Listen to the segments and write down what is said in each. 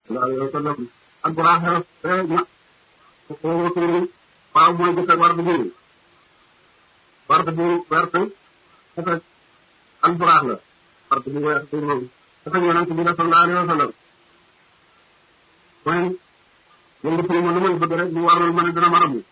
sallallahu alayhi wa sallam ak buraax rek na ko tuuri waaw mooy jëkk war bu jëri warte bu werte dafa ak buraax la warte bu weex bu moom dafa yonent bi sallallahu alayhi wa sallam mooy yëngu fi mu lu may bëgg rek bu warul ma ne dina ma rabu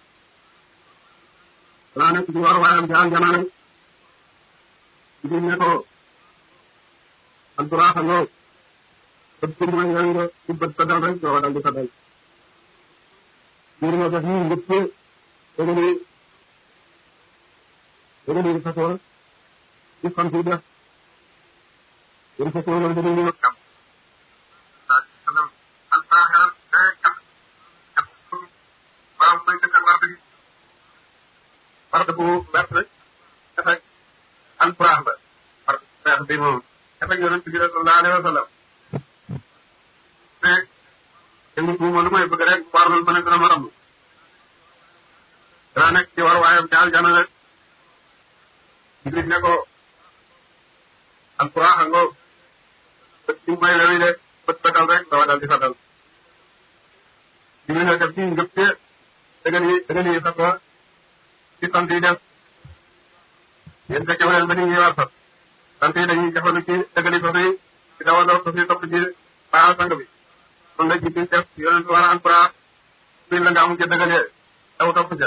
danaa nekk ci war waayam ci aljana rek ci ne ko ak buraax ngoo bët ci mooy nga nga ci bët sa dal rek doo dal di sa dal mbir ma def nii ngëpp dëgg ni dëgg ni fasoo ci fan si def yéen fasoo loolu dëgg ni kam sallam alfaaxeral kam waaw mooy dëkkal war bi war bu wert rek dafa alfaax la war weex bi moom dafa yonent bi sallallahu alayhi wa sallam mais yëngu tuuma lu may bëgg rek warul ma ne dina ma ramm danaa nekk ci war waayam ci aljana rek Jibril ne ko alquran a ngoo bët ci may lewi de bët bëtal rek dawa dal di sa dal Jibril ne def ci ngëp te dëgën yi dëgën yi sax ci sant yi def yéen fekke leen ba ni ñuy war sax sant yi dañuy jafandu ci dëgën yi sax yi ci dawa daw sax yi topp ci baaxal sang bi kon la Jibril def yonent war a alquran fii la nga amu ci dëgëlee daw topp ca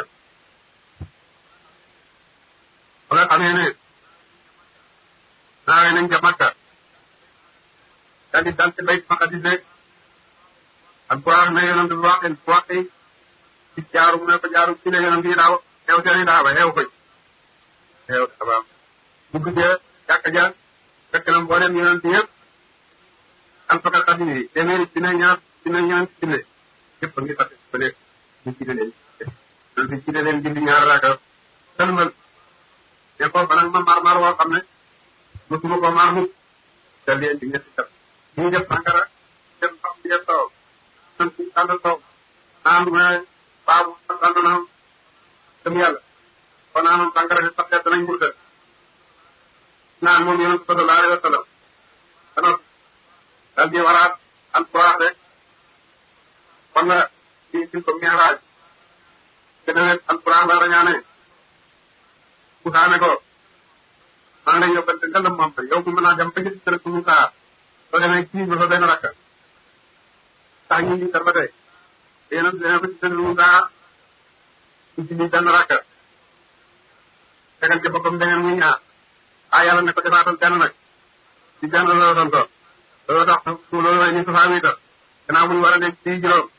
ba nga xamee ne naawee nañ ca Makka daal di dal ci bayt maqadis rek alquran ne yonent bi wax wax ci jaaru mu ne ko jaaru ci la yonent yi daaw xew seen i daaba xew ko xew daabaam dugg ca jàkka ja fekk na mboolem yonent yëpp alfakal xadim yi téeméeri dina ñaar dina ñaan dina yëpp a ngi fàtte ba nekk ñu ci leen yonent yi ci leen julli ñaar raaka sëlmal ne ko banag ma maar maar woo xam ne mosuma ko maar mukk te leen di ñetti kat ñu def sàngara def ndox bi def taw nan ci tàndal taw naan mu ne baabu tànd na dem yàlla kon naanoon sàngara bi sax danañ murta naan moom yonent sallallahu alayhi wa sallam dana dal di waraat alquran rek wala ci ci ko miiraaj te nawet alquran la rañaane Moussa ne ko maa ngi lay yóbbante ngandam moom yow bu mën naa dem ba ci kër ku Moussa soo demee kii ba fa benn rakka sax ñu ngi ba tey yéen a demee ba ci kër Moussa ñu ci benn rakka tegal ci boppam dangeen muy ñaar ah yàlla ne ko defaatal benn nag ci benn la doon toog loolu tax su loolu mooy ni su faa wiital gannaaw bu ñu war a nekk ci juróom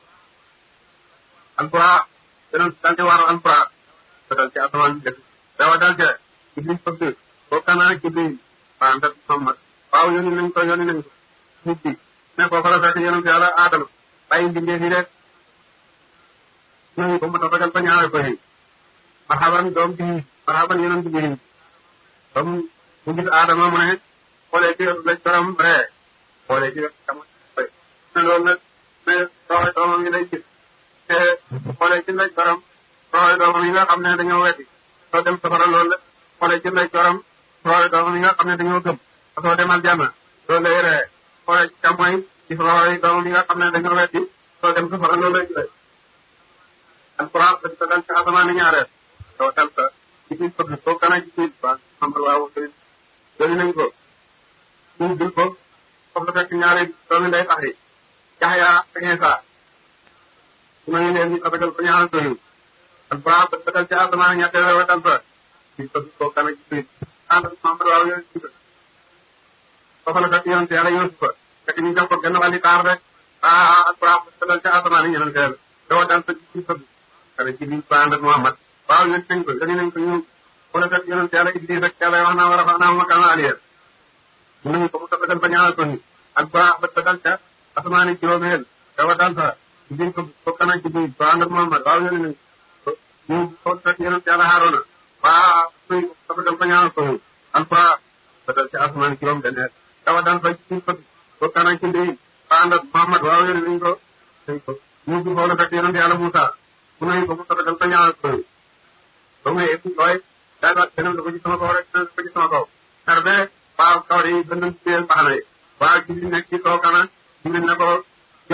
alquran danañ dal di war alquran ba dal ci asamaan bi def dawa dal ca iblis fëgg boo kanaa iblis waa ndat Muhammad waaw yónni nañ ko yónni nañ ko nit bi ne ko fa la fekk yonent yàlla aadama bàyyi mbindee fi rek nañu ko mu tax ragal ba ñaare ko yi marhaban doom bi marhaban yonent bi comme mu gis aadama mu ne xoolee ci lañ borom ree xoolee ci xam ne loolu nag ne roxoy doomam yi lay gis te xoolee ci lañ borom roxoy doomam yi nga xam ne dañoo weddi soo dem safara loolu la xoolee ci lañ borom roxoy doomam yi nga xam ne dañoo gëm soo dem aljanna loolu lay ree xoolee ci càmmoñ gis roxoy doomam yi nga xam ne dañoo weddi soo dem safara loolu lay gis alquran dañ ko dal ci asamaan ñaareel soo dal sa ci biir fëgg soo kana ci biir ba xam waaw dooni nañ ko ñu bil ko foofu la fekk ñaari doomi nday tax yi Yaxya ak Iisa su ma ñu leen di tabagal ko ñaari doyu alquran ba tagal ci asamaan ñetteel wa dal sa ci fëgg soo kana ci biir ànd ak Muhammad waaw yooyu ci foofu la fekk yonent yàlla Yuusufa fekk ñu jox ko genn wàlli taar rek ah alquran ba tagal ci asamaan yi ñeneen teel dawa dal sa ci fëgg kana ci biir ba ànd ak Muhammad waaw yéen nañ ko yéen nañ ko ñu wala fekk yonent yàlla Idris rek yàlla wax naa war a fa naa makana aliyer mun nañu ko mu tabagal ba ñaanal ko ni ak ba ba tagal ca asamaani juróomeel dawa dal sa biir ko ko kana ci biir ba ànd ak Muhammad waaw yéen nañ ko ñu ko fekk yonent yàlla Haaruna waa suy tabagal ba ñaanal ko ni alfa ba dal ca asamaani juróom benneel dawa dal sa ci biir ko ko kana ci biir ba ànd ak Muhammad waaw yéen nañ ko nañ ko ñu ko wala fekk yonent yàlla Musa mun nañu ko mu tabagal ba ñaanal ko ni ba muy ëpp looy daal di wax beneen da ko ci sama kaw rek beneen da ko ci sama kaw. xar be waaw kaw yi gën a téye mbaxana yi. waaw Jibril nekk ci kaw kana Jibril ne ko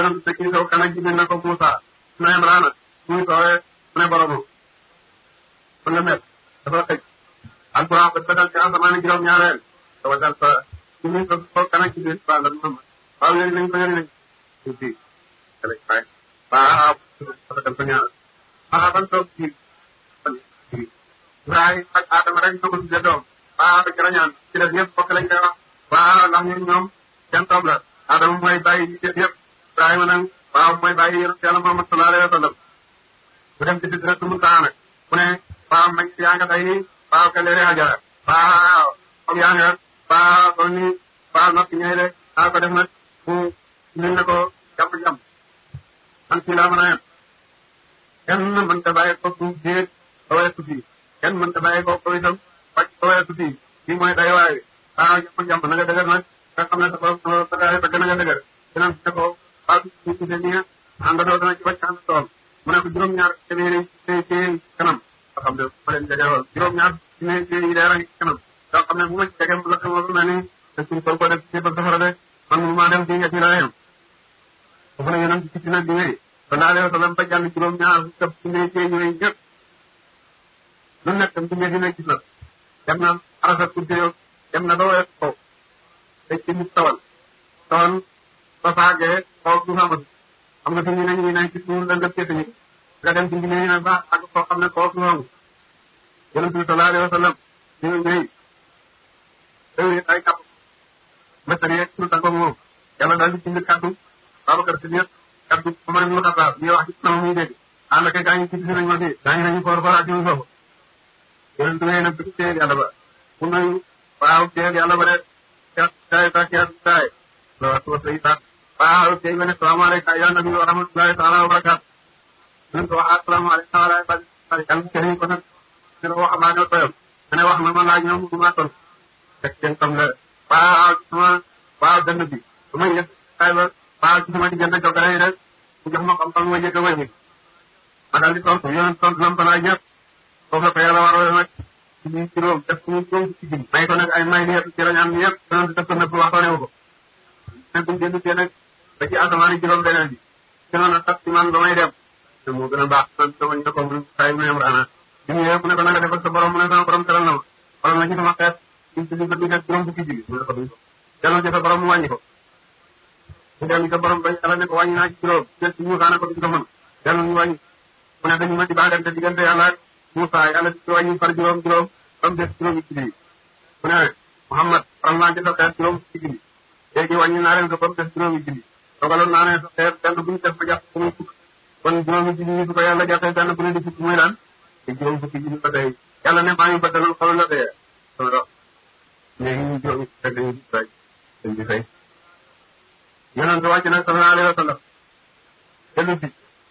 yonent te kii sow kan ak jigéen na ko Moussa na Imrana muy soowee mu ne boromam mën nga met dafa xëj alquran ba dal ci asamaan juróom ñaareel dafa dal fa ci muy sow kan ak jigéen ba la Muhammad waaw yéen nañ ko yéen nañ ko fii kale fay waaw dafa dal fa ñaar ah ban toog ci Ibrahima ak Adama rek ñoo ko tuddee doom waaw da ca ñaan ci def yëpp bokk lañ koy wax waaw ndax ñun ñoom seen doom la Adama mooy bàyyi yi def yëpp Ibrahima nag waaw mooy bàyyi yonent Yàlla Muhammad sallallahu alayhi wa sallam mu dem ci Sidratul Muntaha nag mu ne waaw mañ yaa nga day waaw ka leere Hajara waaw comme yaa nga waaw kon ni waaw noppi ñëw de waaw ko def nag mu ñu ne ko jàpp jàmm man fii laa mën a yem kenn mën ta bàyyi ko suuf déeg ba weesu fii kenn mën ta bàyyi ko ko itam wàcc ba weesu fii fii mooy day waay waaw jàpp jàmm na nga dëgër nag nga xam ne sa borom sa gaay ba gën a nga dëgër dinañ ne ko waaw ñu gisee nii àndandoo dana ci wàcc ànd tool mu ne ko juróom-ñaar téeméeri ci kanam nga xam ne ma leen jege woon juróom-ñaar téeméeri yi leer a ngi ci kanam nga xam ne bu ma ci jege mu la ko mel ni te suñ ko ko def ci ba safara de man mu maa dem fii nga ci laa yem foofu la yonent ci dina diwee sallallahu alayhi wa sallam ba jàll juróom-ñaar këpp ci ne ci yooyu ñëpp lu nekk tam ci ne dina gis na dem na arasa kurte yo dem na ba wees kaw te ci nit tawal tawal ba faagee kaw du xamatu xam nga fi ñu ne ñu ne ci suuf la ndëpp ñu nga dem ci mbine ne ba ak koo xam ne kaw du xamu yonent bi sallallahu alayhi wa sallam ñu ñëy réew ay kàpp mbëtër yeeg suñu tàggoog moom yàlla daal di bind kàddu Babacar si ñëpp kaddu Omar ibn Khattab ñuy wax ci sama muy dégg ànd ak gaañu ci nañ ma fii gaañu nañu foor foraat ñu foofu yonent bi nag bi téyel yàlla ba mu nuyu waaw téyel yàlla ba de cat taay ta cat taay lo wa say ta waaw tey ma ne salaamaaleykum ya nabi wa rahmatullahi taala wa barakatu ñu ko wax asalaamaaleykum wa rahmatullahi kan kenn ko nag ñu ko wax maa ñoo toyam ma ne wax na ma laaj ñoom du ma ton fekk seen tam la waaw sama waaw dënn bi su ma yëg taay ba waaw ci sama diggante jokkale yi rek mu jox ma xam-xam ma njëkk a wëññi ma daal di tontu yéen tontu lam balaa ñëpp foofu la ko yàlla war a nag ci biir juróom def ko mu juróom ci jëm may ko nag ay may yëpp ci rañaan bi yëpp doon def ko nëpp waxtaane wu ko ne buñ jënd see nag ba ci asamaan juróom beneen bi gënoon a tax ci man ba may dem te moo gën a baax man sama ñu ko mu say mu yem raana bi mu ñëwee mu ne ko nanga defal sa borom mu ne sama borom teral na ma xoolal na ci sama xeet ñu ci bi def juróom fukki ji mu ne ko duñ ko delloo ci sa borom mu wàññi ko mu dellu sa borom bañ yàlla ne ko wàññi naa ci juróom jël ci Moussa ne ko duñ ko mën dellu ñu wàññi mu ne dañu ma di baagante diggante yàlla ak Moussa yàlla ci wàññi far juróom juróom ba mu des juróomi ci bi mu ne Mouhamad faral naa ci sa xeet juróom ci bi léegi wàññi naa leen ko ba mu des juróomi ci bi dogaloon naa ne sa xeet benn bu ñu def ba jàpp ko muy fukk kon juróomi ci bi su ko yàlla jàppee benn bu ne di fukk muy lan te juróom fukki ji ba tey yàlla ne maa ngi bëggalal xol la tey sama dox léegi ñu juróomi ci dañuy di fay dañ di fay yonent wàcc nag sallallahu alayhi wa sallam dellu si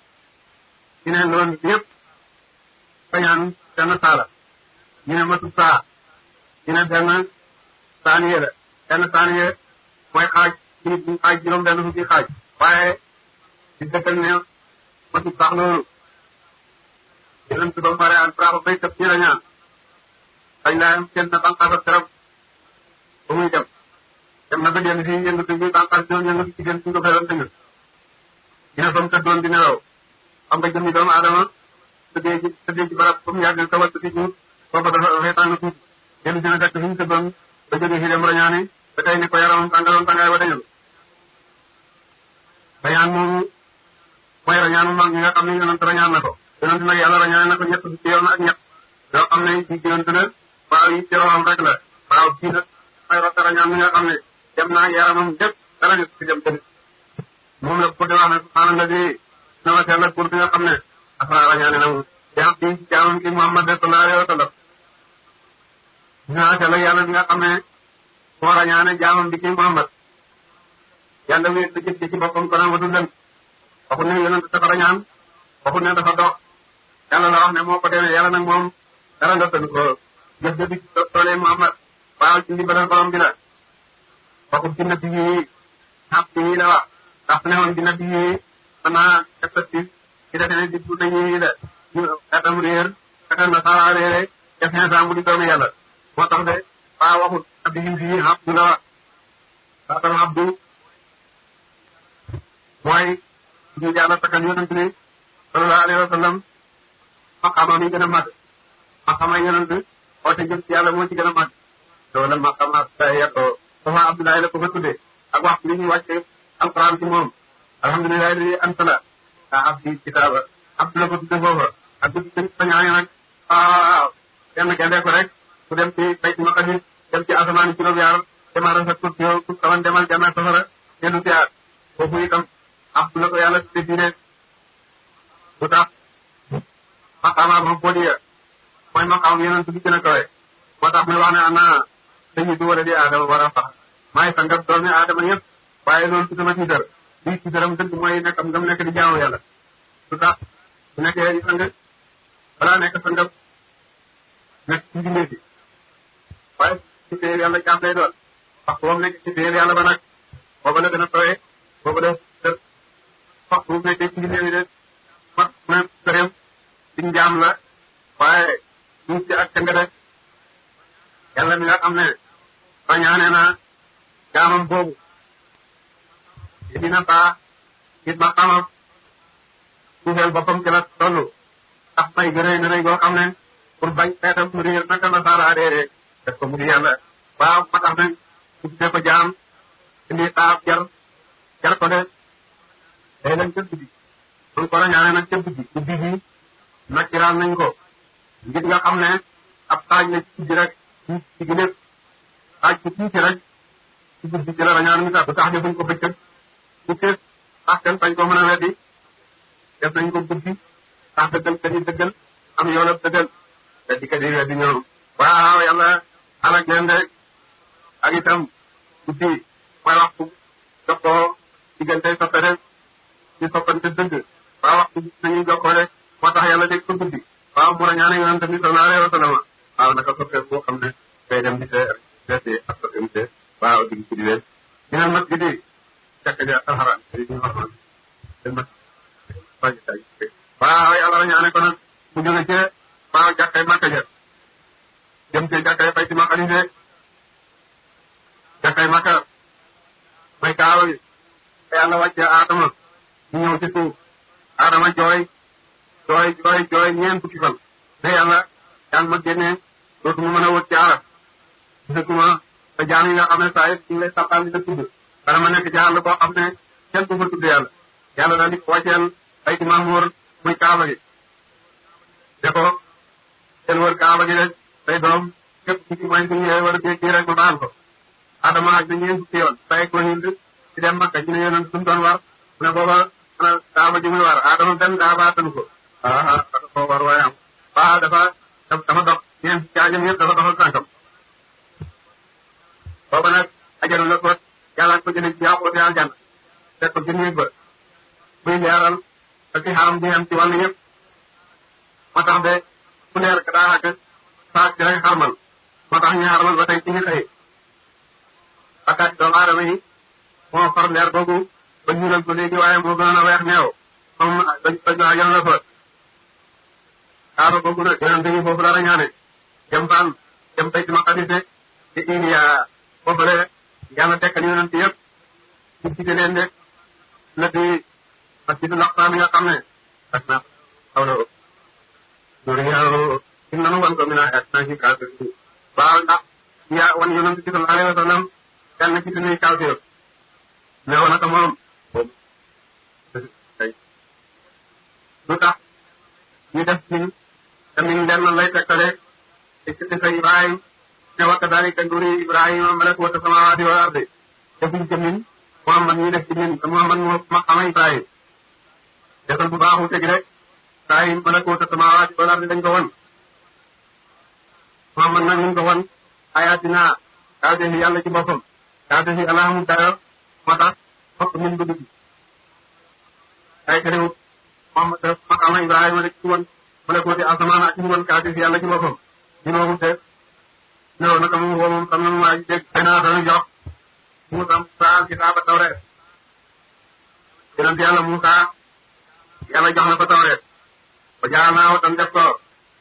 ci ne loolu yëpp bañaan benn saala ñu ne matu saa ñu ne benn saaniye la benn saaniye mooy xaaj ci nit ñi xaaj juróom benn fukki xaaj waaye di dëkkal ne matu sax loolu yonent ba pare ak bravo bay tëb ci la ñaan dañ laa am kenn banqaas ak garab ba muy dem dem na ba dellu si yëngatu bi banqaas doon yëngatu ci gën suñ ko feeroon tëngët dina fa mu tëddoon di nelaw xam nga jëmmi doomu aadama tëddee ci tëddee ci barab comme yàgg sa wattu ci suuf booba dafa dafay tàng tuuti dellu si na fekk fi mu tëddoon ba jógee fi dem rañaani ba tey ni ko yaramam tàngaloon tàngaay ba dañu rañaan moomu mooy rañaanu mag ñi nga xam ne yonent rañaan na ko yonent nag yàlla rañaan na ko ñett fukki yoon ak ñett yoo xam ne ci yonent la waaw yi ci roxam rek la waaw kii nag ay rota rañaan mi nga xam ne dem naa yaramam lépp dara ñu ci dem tamit moom la ko di wax ne subhaana di na ma sell pour bi nga xam ne afra rañaane na mu jaam bi jaamam ki Muhammad sallallahu alayhi wa sallam naa sell yàlla bi nga xam ne moo rañaane jaamam bi ki Muhammad yàlla wéet da jëf ci boppam ko naan wadu lën waxu ne yonent dafa rañaan waxu ne dafa dox yàlla la wax ne moo ko demee yàlla nag moom dara ndottan ko jëf jëfi toolee Muhammad waaw ci ndimbalal borom bi la waxu ci nabi yi xaq yi la wax ndax ne woon ci nabi yi xanaa effectif ci defe ne di bu nañu la ñu atam réer atam na sara réere def instant bu di doomu yàlla moo tax de waa waxut nabi yi fii abdu la wax atam abdu mooy ñu yàlla takkal yonent bi sallallahu alayhi wa sallam maqaama mi gën a màgg maqaama yonent oote jëm ci yàlla moo ci gën a màgg loolu maqaama yettoo dafa Abdoulaye la ko fa tuddee ak waxtu bi ñuy wàcce alquran ci moom alhamdulilahi ladi ansala a abdi kitaaba abdu la ko tudde foofa ak du ci sañaane nag waaw kenn gendee ko rek ku dem ci bayt maqadis dem ci asamaan juróom yaar demaara sa kursi yow ku kawan demal janna safara dellu si aat foofu itam abdu la ko yàlla tudde diine bu tax maqaama ma bodiya mooy maqaam yonent bi gën a kawe moo tax muy wax ne ana dañu du wala di aadama war a fax maay sangam doomi aadama yëpp waaye loolu ci sama tiitar lii tiitaram dëgg mooy nekkam ngam nekk di jaamu yàlla su tax bu nekkee sang balaa nekk sangam nekk ci mbindee fi waaye ci téyel yàlla jaam lay doon wax boobu nekk ci téyel yàlla ba nag booba la gën a tooyee booba la def wax bu nekkee ci mbindee fi de wax na sëreem ci njaam la waaye ñu ci ak canga de yàlla mi nga xam ne bañaane na jaamam boobu te dina baax it ma xamam suufeel boppam ci la toll ndax may gërëy na rëy goo xam ne pour bañ xeetam mu réer naka la saara déedee def ko mu di yàlla waaw ma tax ne su tuddee ko jaam indi xaaf jar jar ko de day leen ca guddi mun ko la ñaane nag ca guddi guddi gi nakkiraal nañ ko ngir nga xam ne ab xaaj la ci guddi rek ci gi lépp xaaj ci tuuti rek ci guddi ci la rañaan mi tax du tax defuñ ko bëccëg su tees tax kenn bañ ko mën a weddi def nañ ko guddi tax dëggal ka di dëggal am yoonab dëggal weddi ka di weddi ñoom waaw yàlla alak leen de ak itam guddi mooy waxtu jokkoo diggante soppe rek ci soppante dëgg waaw waxtu nañuy jokkoo de moo tax yàlla dégg ko guddi waaw mu rañaane yonente bi sallallahu alayhi wa sallam waaw naka soppe boo xam ne day dem di see seeti ak soppante waaw digg guddi leen minal masjidi jàkka ja alxaraan yi ñu xormal seen mas waaw yàlla la ñaane ko nag mu jóge ci waaw jàkkay Makka ja jëm ci jàkkay Bayti Maqdis de jàkkay Makka may kaawa gi te yàlla wàcce Adama ñu ñëw ci suuf Adama jooy jooy jooy jooy ñeent fukki fan te yàlla yàlla ma génnee dootuma mën a wët ci arab gisatuma te jaam yi nga xam ne saa yëpp ñu ngi lay sàppal di la tudd dana ma nekk ci àll boo xam ne kenn du fa tudd yàlla yàlla daal di ko wàcceel bayti mahmur muy kaaba gi de ko seen wër kaaba gi rek say doom képp ku ci mooy suñu war a dégg rek ma baal ko adama ak na ñeen fukki yoon bàyyi ko hind ci dem makka ñu ne yonent suñu doon war mu ne booba ana kaaba ji muy war adama benn daa baatanu ko aa dafa ko war waaye am waaw dafa dafa dox ñeen caagam yëpp dafa doxal tànkam booba nag ajaru la ko yàlla ko jëlee ci yàqu yàlla jànn teg ko ci néeg ba muy leeral te ci xaram bi am ci wàllu yëpp moo tax de ku leer ka daa xàgg saak ci rek xarmal moo tax ñu xarmal ba tey ci ñu xëy bakkaat doomu aadama yi moo far leer googu ba ñuulal ko léegi waaye moo gënoon a weex neew moom dañ dañ ko ajal la fa kaaba googu nag yonente yi foofu la rañaane jëm faan jëm Bayti Maqdis ci Iliya foofale yàlla tekkal yonente yëpp ci cité leen de na di masjidul aqsa mi nga xam ne ak na xaw na loolu yàlla im nanu wan ko mi naa ak naa ci kaw waaw ndax yaa wan yonente bi sallallahu alayhi wa sallam kenn ci suñuy kaw si ne woon naka moom lu tax ñu def ci tamit lenn lay tekkale ci ci Ibrahim ne wa kadalika nuri Ibrahima malakuta samawati wal ardi defuñ ci min Muhammad ñu def ci min te Muhammad moo ma xama Ibrahim defal bu baaxu tegi rek Ibrahim malakuta samawati wal ardi dañ ko won Muhammad nag ñu ko won ayatina kaa defi yàlla ci boppam kaa defi alaamu dayo moo tax fokk min bu dugg ay terewut Muhammad def ma xama Ibrahima rek ci won malakuti asamaan ak ci won kaa defi yàlla ci boppam ñu noomu te non naka moom woo moom xam na maa ngi dégg xëy na dana jox Moussa Moussa kitaaba tawreet yonent yàlla Moussa yàlla jox na ko tawreet ba jaal naa wotam def ko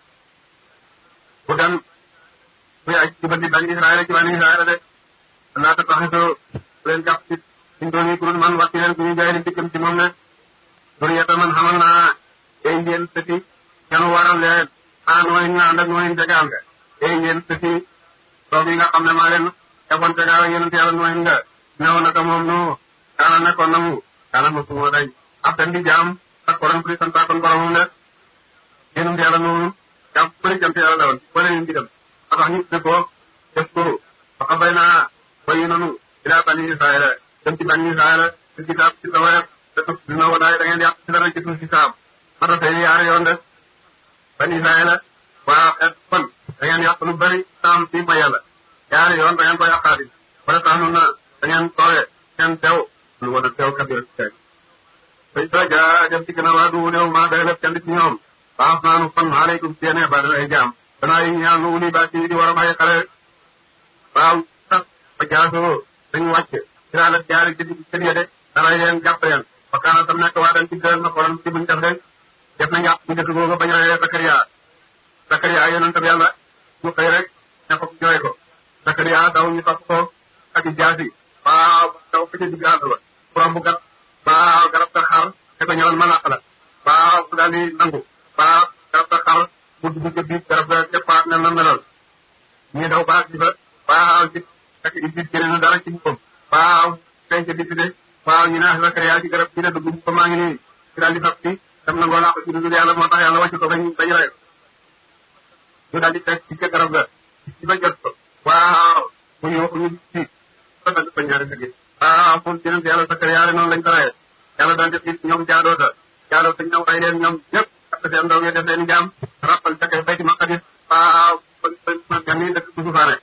bu dan muy aj ci bandi bani Israël ci bani Israël de naa ta taxisoo leen jàpp ci suñ doon yi kurun man wàcc leen ku ñu jaay di dikkam ci moom ne duriyata man xamal naa ay ngeen sëti ñanu waral leen ah nooy ñu ànd ak nooy jegaal nga ay ngeen sëti doom yi nga xam ne maa leen defoon jegaal ak yonent yàlla nooy nga neew naka moom nu kaana nekkoon na mu kaana ma suma dañ ab den di jaam ak koron pri santaakoon boromam de yonent yàlla noonu jaam bëri jant yàlla la woon bëri ñu digam a tax ñu ne ko def ko waxa bay naa bayi nanu ilaa bani israila dem ci bani israila ci kitaab ci tawreet te tuf dina wadaay da ngeen yàq ci dara ci suuf si saam mata tey yaari yoon de bani israila waa xeet kon da ngeen yàq lu bëri saam fi ma yàlla yaari yoon da ngeen ko yàqaati wala tax nun na da ngeen tooye ngeen teew lu wala teew kabir ci teg fay sa jaa dem ci gën a waa du néew maa day lef kenn ci ñoom baax naanu fan aleykum ci yéene ba ay jaam danaa yi ñaan nu uli ba ci di war a may xale waaw sax ba jaasoo dañu wàcc ci daal ak jaari ci kër ya de daray leen jàpp leen ba kaana tam nekk waa dañ ci gën na xoolal ci buñ def de def nañ yàq bu njëkk googu bañ reyee Sakariya Sakariya yonent bi yàlla mu xëy rek ne ko jooy ko Sakariya daw ñu topp ko ak i jaasi waaw daw fa ca digg àll ba borom bu gat waaw garab sa xar ne ko ñëwal ma làq la waaw mu daal di nangu waaw garab sa xar mu dugg ca biir garab ga départ ne na melal ñii daw baag ci fa waaw ci fekk Iblis génne na dara ci boppam waaw feeñ ca décidé waaw ñu ne Sakariya ci garab gi ne dugg ko maa ngi nii ci daal di fab ci dem na ngoo làq ci dugg yàlla moo tax yàlla wàcc ko bañ bañ rey ñu daal di fekk ci ca garab ga ci ba jot ko waaw mu ñëw ñu ci ba dagg ko ñaari fekk waaw moom ci yonent yàlla Sakariya noonu lañ ko reyee yàlla daal def it ñoom jaadoota jaadoota ñëw rey leen ñoom ñëpp ak seen ndaw yi def leen jaam rappal ca kay bayti maqadis waaw ba gan yi dëkk suufaane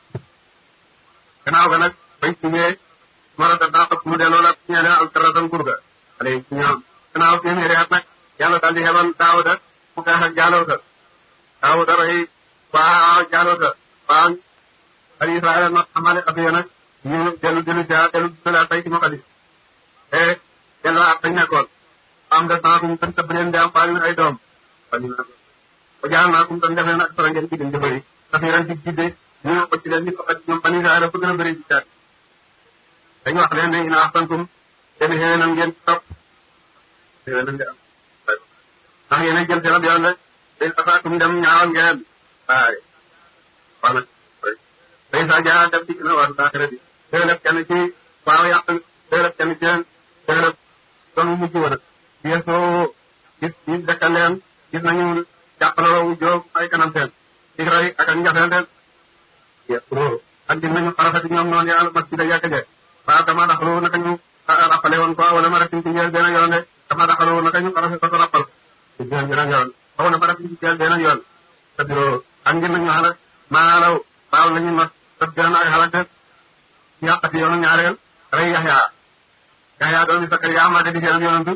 gannaaw ga nag bañ sumee marata daa xëpp mu delloo la ñee leen altaratan kurga xale yi ci ñoom gannaaw téeméeri at nag yàlla daal di xebal daawuda mu xeex ak jaalowta daawuda rey waaw jaalowta waaw bani israel nag xamale xabiya nag ñu dellu dellu ja dellu dula tay ci maqadis te dellu ak fañ nekkoon am nga sant ñu tan tëbb leen di am faal ay doom bani na ba jaal naa kum tan def leen ak sara ngeen jigéen di bëri daf leen di jidde ñu ko ci leen ni faqat ñoom bani israel fu gën a bëri ci caat dañu wax leen ne ina axsantum seen xéwénal ngeen topp xéwénal ngeen am ndax yéen a jël seen ab yoon rek day asaatum dem ñaawal ngeen waaye wax na day sa jaa dem dikk na waa saaxira bi day def kenn ci waaw yàq day def kenn ci leen day def doon mujj wa nag yeesoo gis gis dekkal leen gis nañu jàppaloo wu jóog ay kanam seen ci ray ak ak njafeel den yeesoo ak gis nañu xarafati ñoom noonu yàlla masjida yàkk je waaw dama daxalu naka ñu rappale woon ko wala ma rafin ci njël benn yoon de dama daxalu naka ñu xarafe ko ko rappal ci njël benn yoon xaw na ma rafin ci njël benn yoon te biro ak ngir nañu xalak maalaw baaw lañu not te benn ay xalak de yàqati yoonu ñaareel rey yaxya yaxya doomi Sakariya maa de di seen yonantu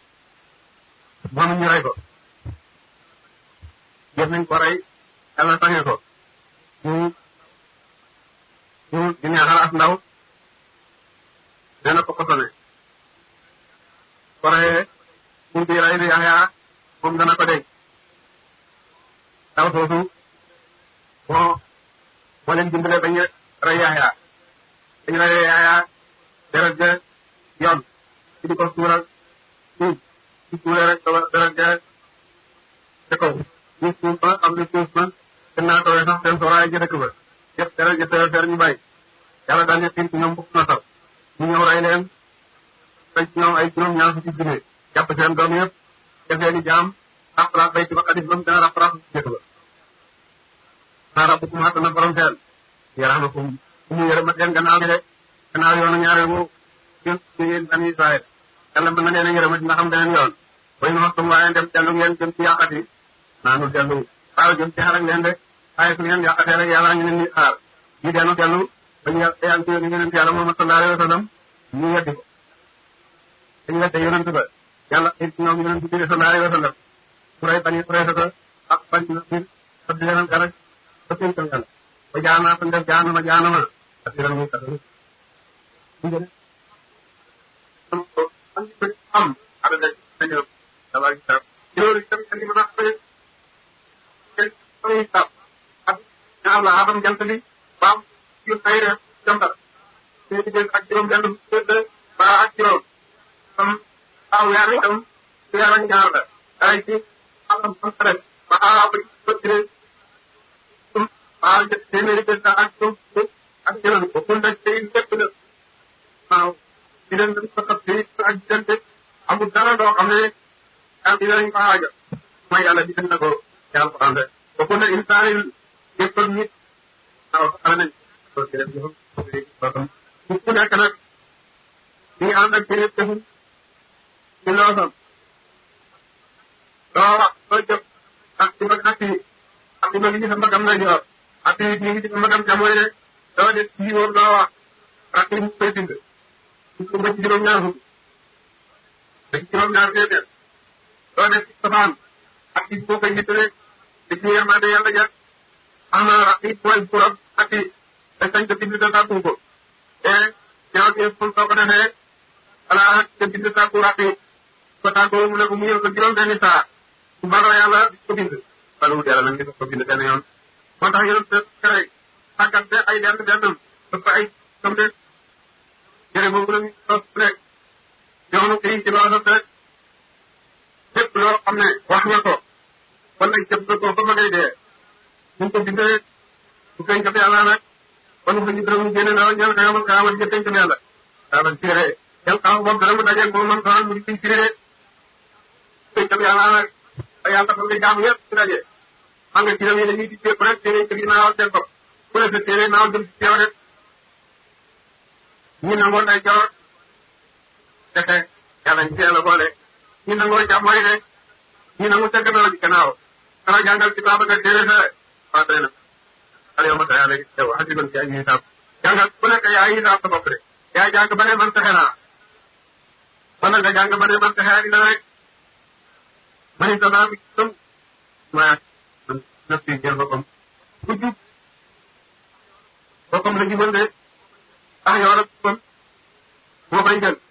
moom ñu rey ko jëf nañ ko rey yàlla sange ko ñu ñu di neexal as ndaw nee na ko kosone koree pour di rey di yaxyaa moom dana ko dégg daw soosu moo moo leen dimbale bañ rey yaxyaa dañ rey yaxyaa deret ja yoon ci di ko suural suuf ci suulee rek deret ja ca kaw ñu suuf ba xam ne suuf ba gën naa tawee sax seen soraay ja dëkk ba yëpp deret ja teew fer ñu bàyyi yàlla daal ne xiin ci ñoom bukk na sax ñu ñëw rey leen fay ci ñoom ay juróom ñaar fukki junne jàpp seen doom yëpp def leen i jaam rappalaat bay ci ba xadis ba mu gën a rappalaat jëkk ba naa rabbu kum xattana borom seen yaramakum bu mu yërëmat leen gannaaw bi de gannaaw yoonu ñaareel bu yéen ci yéen bani Israël yàlla mën na leen a yërëmat ndax am beneen yoon way nu waxtum waaye dem dellu ngeen jëm ci yàqat yi naanu dellu waaw jëm ci xarak leen de waaye su ngeen yàqatee rek yàlla ñu leen di xaar ñu dellu dellu bañu yàlla ci yónni yonent yàlla Muhammad sallallahu alayhi wa sallam ñu weddi ko dañu wedde yonent ba yàlla it ñoom yonent bi sallallahu alayhi wa sallam su rey bani Qurayza ak bañ na bir ak di leneen garag ba seen kaw yàlla ba jaanaa fa def jaanama jaanama ak di leen muy kat am am ada de dañu dama ci loolu itam andi ma ko ay tab ak ñaar la adam jant bi baam yu xayre jambar te di ak juróom benn waaw weer wi itam weer ak ñaar la ay ci xam xam rek waaw ba ci waaw jë téeméeri bés ak suuf ak jëloon ko pour nag tey lépp la waaw di leen dañ ko xas bi ak diggante amul dara loo xam ne daal di leen ko aajo mooy yàlla di na ko yàlla ko ànd ba ku ne insaan yi yëpp nit waaw xale nañ ko ci def ñu ku nekk nag ñu ngi ànd ak ci yëpp defum ci loosam doo wax doo jëf ak ci mag ak yi ak ci mag yi sa magam na ñor ak yi ñu ngi ci magam jamono ne doo def ci woon doo wax ak yi mu koy bind ñu ko ba ci juróom-ñaar fukk ba ci juróom-ñaar téeméer doo def ci safaan ak yi boo koy yittale di ci yërmande yàlla jat am na ak yi mooy buram ak yi te sañ ko bind te tàggu ko te ñaaw ci fu soo ko defee ala ak te bind tàggu ak yi ko tàggoo mu ne ko mu ñëw ko juróom benni saa su baroo yàlla di ko bind wala wut yàlla nag di ko bind benn yoon moo tax yéen a kere tàggante ay lenn lennam dafa ay comme de jërë boobu la ñu sos rek yoonu kii ci loo sos rek lépp loo xam ne wax nga ko wala jëf nga ko ba ma ngay dee ñu ko bindee bu feeñ kat yàlla nag kon fa ñu dërëm génne na ñal ka yamal ka yamal ci feeñ kat yàlla daa bañ téere yal xaw boobu dara mu dajeeg moom man sonal mu di ciy firi de feeñ kat yàlla nag te yàlla fa nga jaamu yëpp ci daje xam nga ci dem yi dañuy di jépp rek téere kër yi naawal seen bopp ku ne sa téere naaw jëm ci teew rek ñi nangoo day joor defe yàlla ñu teel a boole ñi nangoo jàmmooy de ñi nangu ca gannaaw ji gannaaw dana jàngal ci baaba nga téere sa waa tey nag al yow ma sa yàlla yow xasiban ci ay hisaab jàngal ku nekk yaa hisaab sa bopp de yaa jàng ba ne man fexe naa wala nga jàng ba ne man fexe dina rek mani sa naa bi tëm ma naf si jël boppam ku jub boppam la jubal de ah yow la kon moo koy jël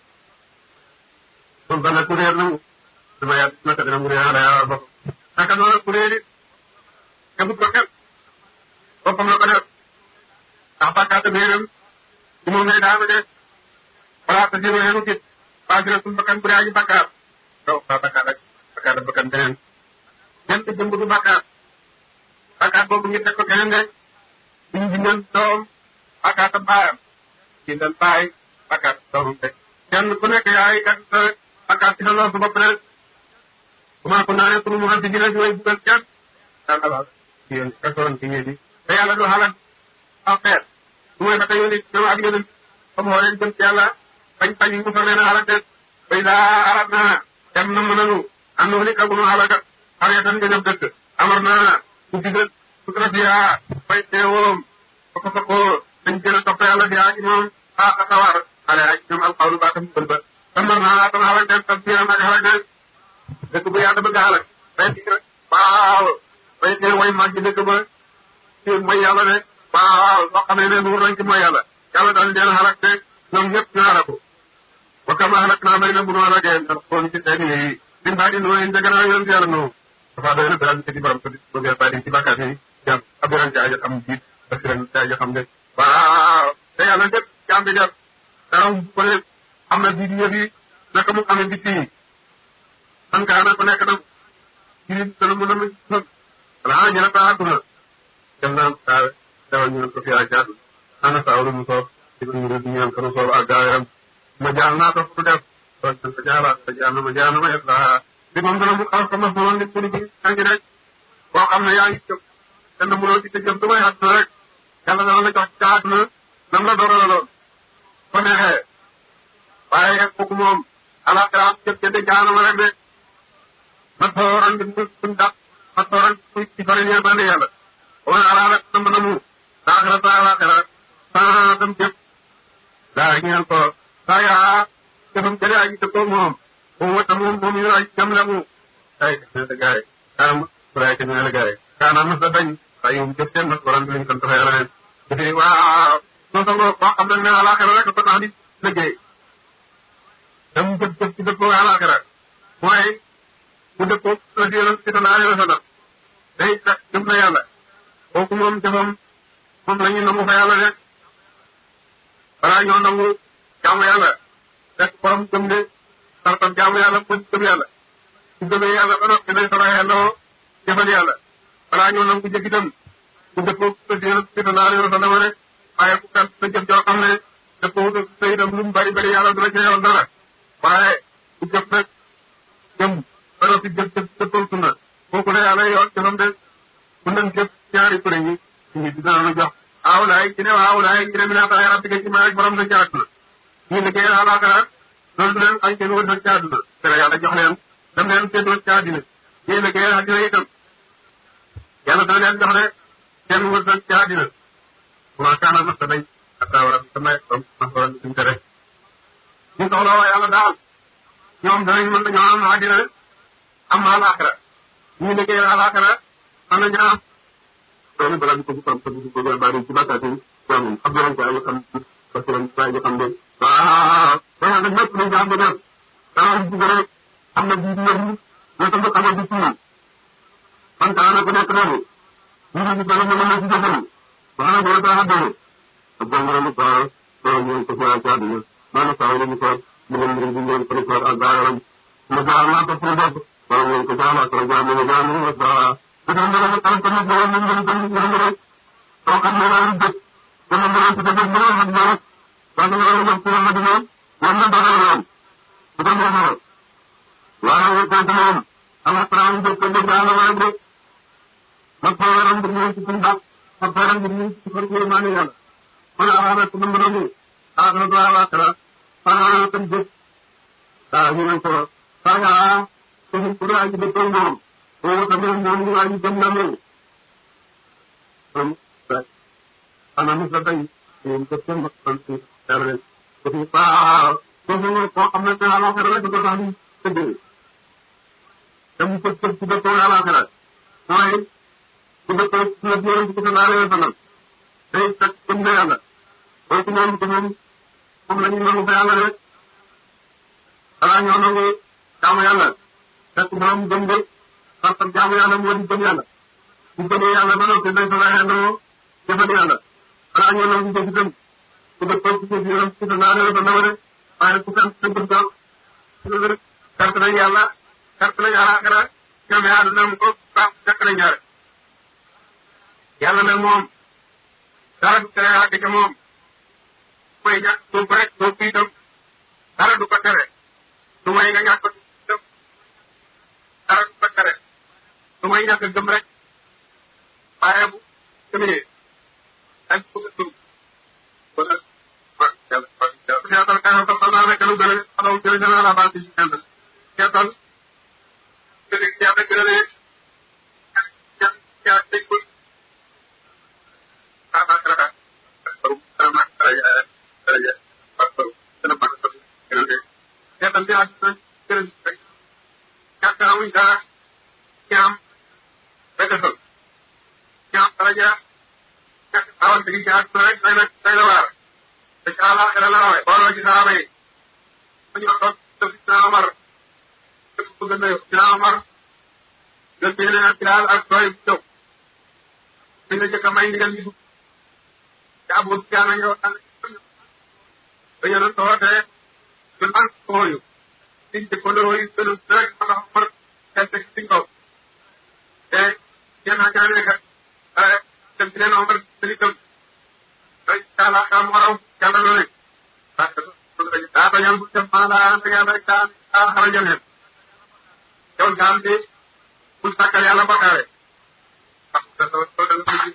kon ba nag ku réer na mu dama yàgg naka dina mu réer ala yaa bopp naka noonu ku réer it xamut ko xel boppam la ko def ndax bàkkaat réeram ci moom ngay daanu de wala ta jiro yenu kit paasira suñ bakkan bu dee aji bàkkaar daw fa bàkkaar ak bàkkaar ak bakkan beneen ñent jëmb du bàkkaar bàkkaar boobu ngi teg ko keneen de ñu bindoon doom bàkkaat baayam bindal baay bàkkaat doomam teg kenn ku nekk yaay kat sa bàkkaat ci sa loolu su bopp rek comment ko naanee pour mu xam si dina si way bugal kenn daan alal ci yoon kasoon ci ñeenti te yàlla du xalaat aw xeet su may fata yónni ñoom ak yónni comme xoo leen jëm ci yàlla bañ bañ mu fa leen a xalaat de bay daa xalaat naa dem na mën nanu am na ni kagunu xalakat xale tan nga jëm dëkk amar naa ku digal su trasiya fay teewoom fa ko fa ko dañ gën a topp yàlla di aji moom ah a sawar xale aji ñoom alxawlu baa tam bël ba tamar naa tam xalak den tam fiiram ak xalak den dëkk bu yàlla bëgg a xalak fay di rek waaw fay tee way mag ci dëkk ba ci mooy yàlla de waaw soo xamee ne nuur nañ ci mooy yàlla yàlla daal leen xalak de ñoom ñëpp ñu xalaku wa kama xalak naa bari na bu nu xalakee ndax kon ci seen yi din baa di nooy njëgënaa yoon ci yàlla noonu dafa doy na beral ci borom ko bëgg baa di ci bàkkaat yi jam abiran ci aja xam jiit basiran ci aja xam de waaw te yàlla lépp jaam bi def dara ko ne am na biir yëf yi naka mu amee bitti yi man kaa na ko nekk na ci dana mën a ma son wala ñu ne taa àdduna dem naan saawe dawal ñu ne ko fi ajaat ana saawlu mu soob ci ñu ne ñu naan ko soob ak gaaweram ma jaal naa ko fu def kon sant jaalaat te jaal na ma jaal na ma yet laa di moom dana mu xaw ko ma moom nit pour bi angi rek boo xam ne yaa ngi jëm dana mënoo ci te jëm du may àdduna rek yàlla dana la jox ci àdduna nam la doora la lool ko neexee waaye rek kooku moom alaxira am jëf jënde jaanama rek de ma tooran di mu suñ dàq ma tooran ci fari ñee bande yàlla wana alaalat nam na mu laaxira sa alaxira saa dem jëf daa ñeel ko saa yaa jëfam jële aji dëppoo moom moom wata moom moom ñu aji jam la mu ay ne la gaay kaam buraay te ne la gaay kaana mas la dañ waaye moom jëf seen mas waran liñ sant fa yàlla leen jëfe waaw non sa boo xam nag ne alaxira rek ko tax di liggéey dem jëf jëf ci dëppoo alaxira mooy bu dëppoo la si yonent bi sallallahu alayhi wa sallam day fekk jëm na yàlla kooku moom jëfam moom la ñu nangu fa yàlla rek balaa ñoo nangu jaamu yàlla fekk borom gëm ne sartam jaamu yàlla pour gëm yàlla su gëmee yàlla ba noppi day sara yàlloo jëfal yàlla balaa ñëw nangu jëf itam su dëppoo ko si yéen si naa leen sa dama ne waaye ku kat sa jëf joo xam ne dëppoo ko sa itam lu mu bari bari yàlla du la ca yoon dara waaye ku jëf nag jëm ba noppi jëf jëf dëppal sunna kooku ne yàlla yoon jëfam de bu nañ jëf ñaari kuréel yi ñu dina la jox aawlaay ci ne aawlaay ñu ne mi naa tax yàlla tigga ci maa ak borom sa ci àdduna ñu liggéey alaakara loolu du leen xañ seen wërsëg ci àdduna te yàlla jox leen dem leen seen wërsëg ci àddina ñuy liggéey àddina itam yàlla dana leen jox ne seen wërsëg ci àddina wa kaana masta day ataa war a sama comme masoran suñ tere ñu soxla waa yàlla daal ñoom danañ mën nañoo am àddina am alaakara ñu liggéey alaakara mën nañu am loolu balaa ñu ko bu xam ko bu ko bari ci bakkaat yi ñoom xam nañ ko ay xam parce que dañ ko xam de waaw waaw nag ñëpp nañ ko am ba nag dara bu gën a am na bii ñoom ñoo tam xam nga ci man kaa ku nekk noonu ñu ngi gën a mën a ci jëfal ba na gën a tax a doon ak jàngoro lu baax loolu ñu ko ci ci àdduna maanaam saa yi ñu ko ñu leen mbir bi ngeen ko ko ak gaaram ma jaar naa ko pour bopp wala ngeen ko jaar ak jaar na jaar na wa saa ko tam dara ko tam ko ñu ngeen ko ñu ngeen ko ko xam ne la dëkk ko na dara ci dëkk dara xam dara ba nga wara wax ci wax dina wala dara la ko tam dara wala ko tam moom ala traam ko ko dara wala ko ma ko waram bu ñu ci tumba ma ko waram bu ñu ci ko ko mané yàlla man ara ko nam dara ara do ala kala ara tam jëf da ñu ko fa ya ko ko ra ji ko moom ko tam moom ñu wa ji dem na mo ana mu sa tay ñu ko tam ko ci dara ko ci pa ko ñu ko am na ala kala ko ta ni tëdd dem ko ci ci ko ala kala mooy ku dëkk ci la biir ci ko naa leen fanal day fekk comme ne yàlla mooy ci moom ci moom moom la ñu nangu fa yàlla rek xanaa ñoo nangu jaamu yàlla fekk borom gëm de parce que jaamu yàlla moo di gëm yàlla bu gëmee yàlla ba noppi day fa waxee jëfal yàlla xanaa ñoo nangu jëf itam ku dëkk ci ci biiram ci ko naa leen fanal rek waaye ku fekk sa gëm daal carte nañ yàlla carte nañ àllaaxira ñoom yaa dina ko baax fekk nañ ñaare yàlla nag moom dara du tere àgg ca moom mooy ñàkk suuf rek suuf bi itam dara du ko tere du may nga ñàkk itam dara du ko tere du may ñàkk gëm rek waaye bu gëmee ak bu gëm ba nag waaw yàlla waaw seetal kanam ko xam naa rek lu gën a xaw gën a gën a la base ci kenn seetal gën a yàlla gën a ne yaa dégg ko seetal bi ak gërëm rek ñàkk amuñ dara ci am béykat ci am daraja ñàkk awante gi ci àdduna rek day na day na waar te ci àllaaxira la rawee booloo ci saaba yi ma ñëw toog def ci naa Omar def ko gën a yóbbu ci naa Omar gën bi yeneen ak Bilaal ak doy bu jóg bi la jëkk a may ndigal ñu dugg te Abu Sufyaan a ñëw ànd ba yéen a wootee ñu man kooyu liñ jëkkandoo yi gënu rek ma nga xamar kente ci kaw te yéen a jaane kat dem ci leen Omar sëli kam ay taala xam waraw yàlla loo ne parce que daa bañal bu dem maa laa anta yàlla rek daa daa xarajal leen yow jaam bi bul sàkkal yàlla bakkaare parce que soo soo dem ci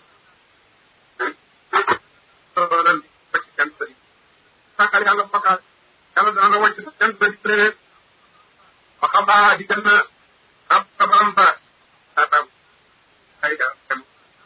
soo dem ba ci kenn sëri sàkkal yàlla bakkaare yàlla dana la wàcc kenn sëri prévé ba xam baa di gën na ab sa baram sa atam ay ga dem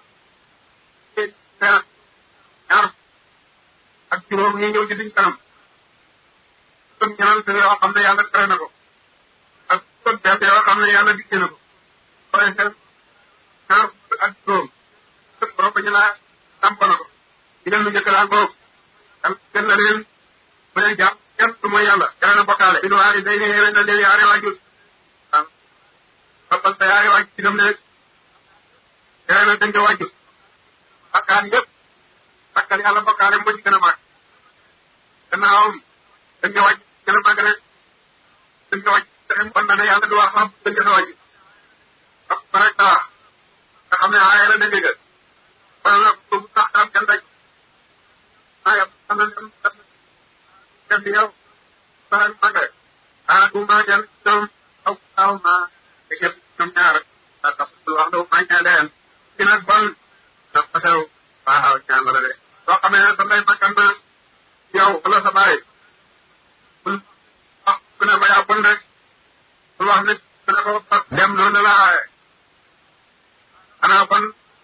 ñaar ak juróom ñi ñëw ci diñ kanam kon ñaan te yoo xam ne yàlla tere na ko ak kon teete yoo xam ne yàlla dikke na ko waaye seen ñaar ak juróom sëpp borom ba ñu laa tàmp na ko digal lu njëkk laa ngoog am gën na leen bu leen jàpp kenn du mooy yàlla tere na bokkaale bi duwaari day ne yéwén na leen yaari waajur waaw toppal sa yaari waajur ci dem leen tere na dañ ko waajur bakkaan yëpp bakkal yàlla bokkaale moo ci gën a màgg gannaawam dañ ko wàcc gën a màgg rek dañ ko wàcc te kon nag yàlla du wax xam dañ ko wàcc ak ba rek wax nga xam ne aaye la dégg nga wala nag boobu sax daal kenn rek ah yow xam nañ dem dem di yow sax mag rek ah bu ma jël ñoom aw aw ma te képp ñoom ñaar ah tax wax dëgg maa ngi leen ci nag bon ndax fa teew waaw ñaan la de soo xamee ne sa mbay makkan na yow wala sa baay bul wax ku ne ba yaa bon rek bul wax nit ku ne ko dem noonu la aaye xanaa kon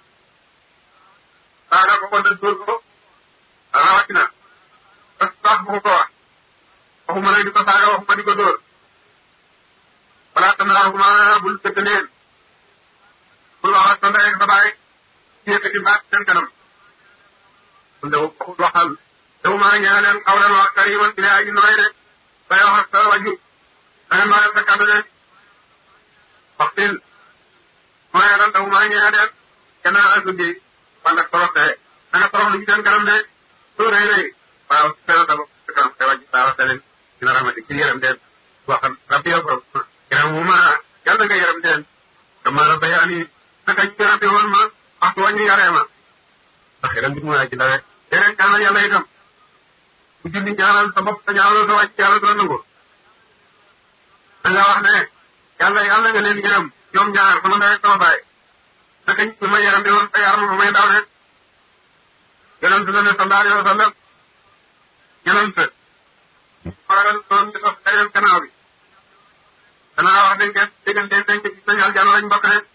saaga ko ko def dóor ko rawatina parce que sax bu ko wax waxuma nag di ko saaga waxuma di ko dóor wala tanaaxuma bul dëgg leen bul wax ak sa ndey ak sa baay ci yëkkati baat seen kanam bul de waxul waxal tewu maa ñaa leen xaw leen wax kariman bi aji nooy de bay wax ak sa waju da nga nooyal sa kàddu de waxtil mooy lan tewu maa ñaa leen gannaaw ak guddi wala torox de da nga torox lu ci seen kanam de soo rëy rëy waaw seen sa bopp sa kanam te wàcc saa wax leen dina ramati ci yërëm den waxal rabbi yow borom yërëm mu ma yàlla nga yërëm den dama la bayaani naka ñu rabbi woon ma waxtu wañu yaree ma ndax yërëm bi mu waay ci dawe déedéet ñaanal yàlla itam ku julli ñaanal sa bopp sa ñaanal sa wàcc yàlla dina nangu da nga wax ne yàlla yàlla nga leen yërëm ñoom ñaar sama ndey ak sama baay naka ñu ma yërëm bi woon sa yaram ma may daw ne yonent la ne sallallahu alayhi wa sallam yonent faral doon di sos beneen gannaaw bi danaa wax dañ koy diggante dañ ko gis nañ aljana lañ bokk ne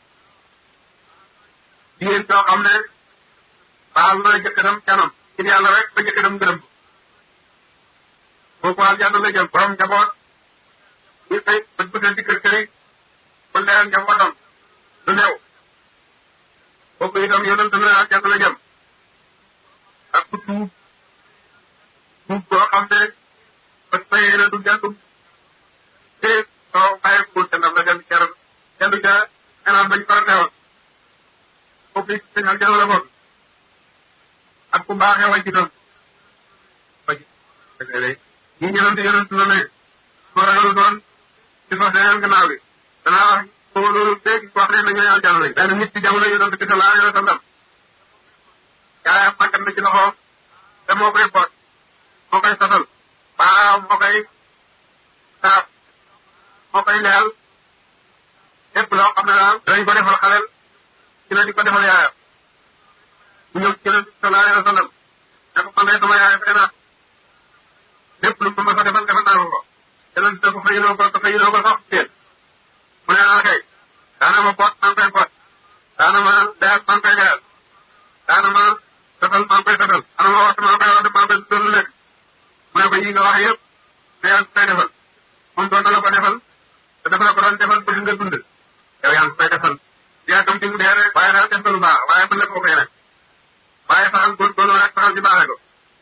jigéen soo xam ne baal na jëkkëram canam ci yàlla rek ba jëkkëram gërëm kooku aljana la jëm borom njaboot ñu fay bët bësee di kër këri ba leeral njabootam du néew kooku itam yonent na aljana la jëm ak ku tuub tuub boo xam ne bët ba yéene du jàndum te soo bàyyi ko te ndam la dem ca kenn du ca xanaan bañ ko teewoon foofu it sëñ aljana la bokk ak ku baaxee wàcc itam wàcc ñi ñëwante yonent la ne soo ragal doon ci sos leneen gannaaw bi danaa wax ko loolu léegi wax ne na ñooy aljana lañ benn nit ci jamono yonent bi sallallahu alayhi wa sallam yaayam màggat na ci loxoom te moo koy boot moo koy sosal waaw moo koy saab moo koy leyal lépp loo xam ne daal danañ ko defal xaleel ci la di ko defal yaayam mu ñëw ci yonent bi sallallahu alayhi wa sallam ne ko man de sama yaay fay naa lépp lu ma mës a defal defal naa ko ko yonent ne ko fayinoo ko fayinoo ko sax teel mu ne ah kay daana ma boot maa ngi koy boot daana ma leyal maa ngi koy leyal daana ma defal maa ngi koy defal ana ma wax maa ngi koy wax maa ngi koy doon lekk mu ne ko yi nga wax yëpp te yaa ngi koy defal moom doon na la ko defal te dafa la ko doon defal bëgg nga dund yow yaa ngi koy defal yaa tam ci mu dee rek waaye daal def na lu baax waaye mën na koo koy nag waaye saxal góorgóorlu rek saxal ci baaxee ko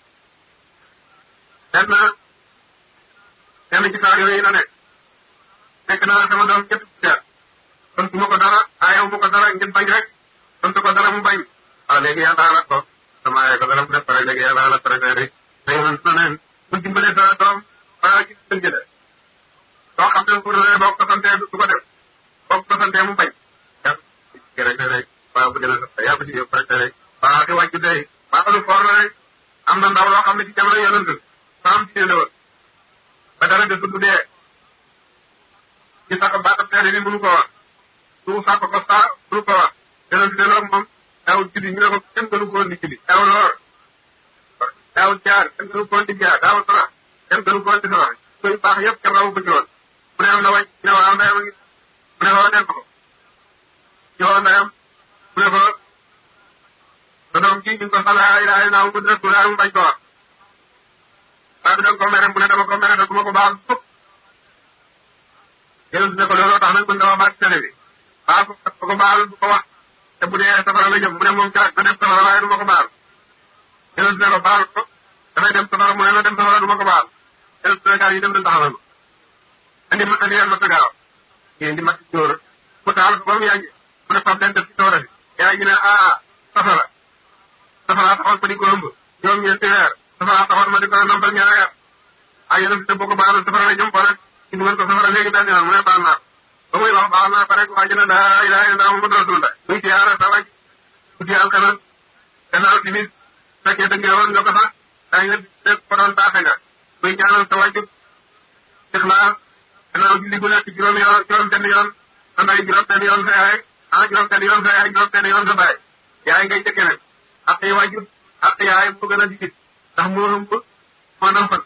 benn benn ci saar yooyu la nekk nekk naa sama doom ñett seet kon su ma ko dara aayewu ma ko dara ngir bañ rek sant ko dara mu bañ waaw léegi yàlla alal ko sama aaye ko dara mu def ko rek léegi yàlla alal ko rek rek te yow na neen bu dimbalee sa doom balaa ci sën jële soo xam ne bu ne boo ko santee du ko def boo ko santee mu bañ yaa rek rek waaw bu dina sa yaa ko ci yëpp rek rek waaw ki wàcc tey waaw lu foor la rek am na ndaw loo xam ne ci jamono yonent saam ci la woon ba dara de du dee ci sax baatam teere ni mënu ko wax su sàkk ko saa mënu ko wax yonent de loolu moom daaw julli ñu ne ko kenn gënu ko woon di julli daaw loor daaw jaar kenn gënu ko woon di jaar daaw sarax kenn gënu ko woon di sarax koy baax yëpp kenn rawu ko ci woon mu ne am na wàcc ne waaw ndeyam ngi mu ne ko dem ko ci woo ndeyam mu ne ko sa doom kii ñu ko xala ay ay naaw mu def mu bañ ko wax waaye bi da ko mere mu ne dama ko mere te du ma ko baal fukk yéen ne ko looloo tax nag mën dama baal télé bi baal ko ko ko baal du ko wax te bu dee safara la jëm mu ne moom caag na dem safara waaye du ma ko baal yéen ne ko baal ko dafay dem safara mu ne na dem safara du ma ko baal yéen ne gaal yi dem leen taxawal ma andi ma andi leen ma sa gaaw yéen di mat ci tóor mu taal ko ba mu yàgg mu ne fab leen def ci tóora bi yaa ngi ne ah safara safara taxoon ma di ko ëmb ñoom ñeenti weer safara taxoon ma di ko nampal ñaari at ay yéen te boo ko baaloon safara la jëm ko nag ci dugal ko safara léegi benn yoon mu ne baal naa ba muy wax baal naa ba rek waa ji ne laa ilaaha illallaah Muhammadu rasuulullaah muy siyaara sa wàcc guddi alkames gannaaw timis fekkee dëgg woon nga ko sax daa nga dégg ko doon baaxe nga muy ñaanal sa wàcc ixlaas gannaaw julli gu nekk juróom yoon juróom benn yoon sa ndey juróom benn yoon sa yaay ah juróom benn yoon sa yaay juróom benn yoon sa baay yaay ngay jëkke nag ak yi wàjjut ak yaay mu gën a digit ndax moo ëmb moo nampal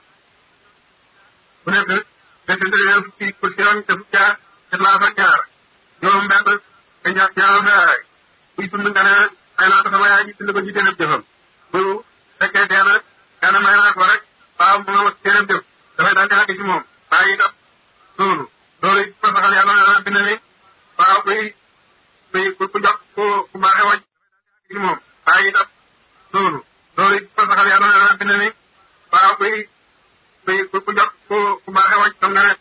bu nekk fekk nga fukki kursi yoon te fukki jaar ixlaas ak ñaar juróom benn nga ña ñaanal sa yaay buy dund nga ne may naa ko sama yaay ji dund ko ci téeréb jëfam bu fekkee dee na nee na may naa ko rek waaw mu nga téeréb jëf dafay daal di àgg ci moom bàyyi itam loolu loolu it ko saxal yàlla nee na bind ni waaw kuy kuy ku jox ku ku baaxee wàcc ci moom bàyyi itam loolu loolu it ko saxal yàlla nee na bind ni waaw kuy kuy ku jox ku ku baaxee wàcc xam nga ne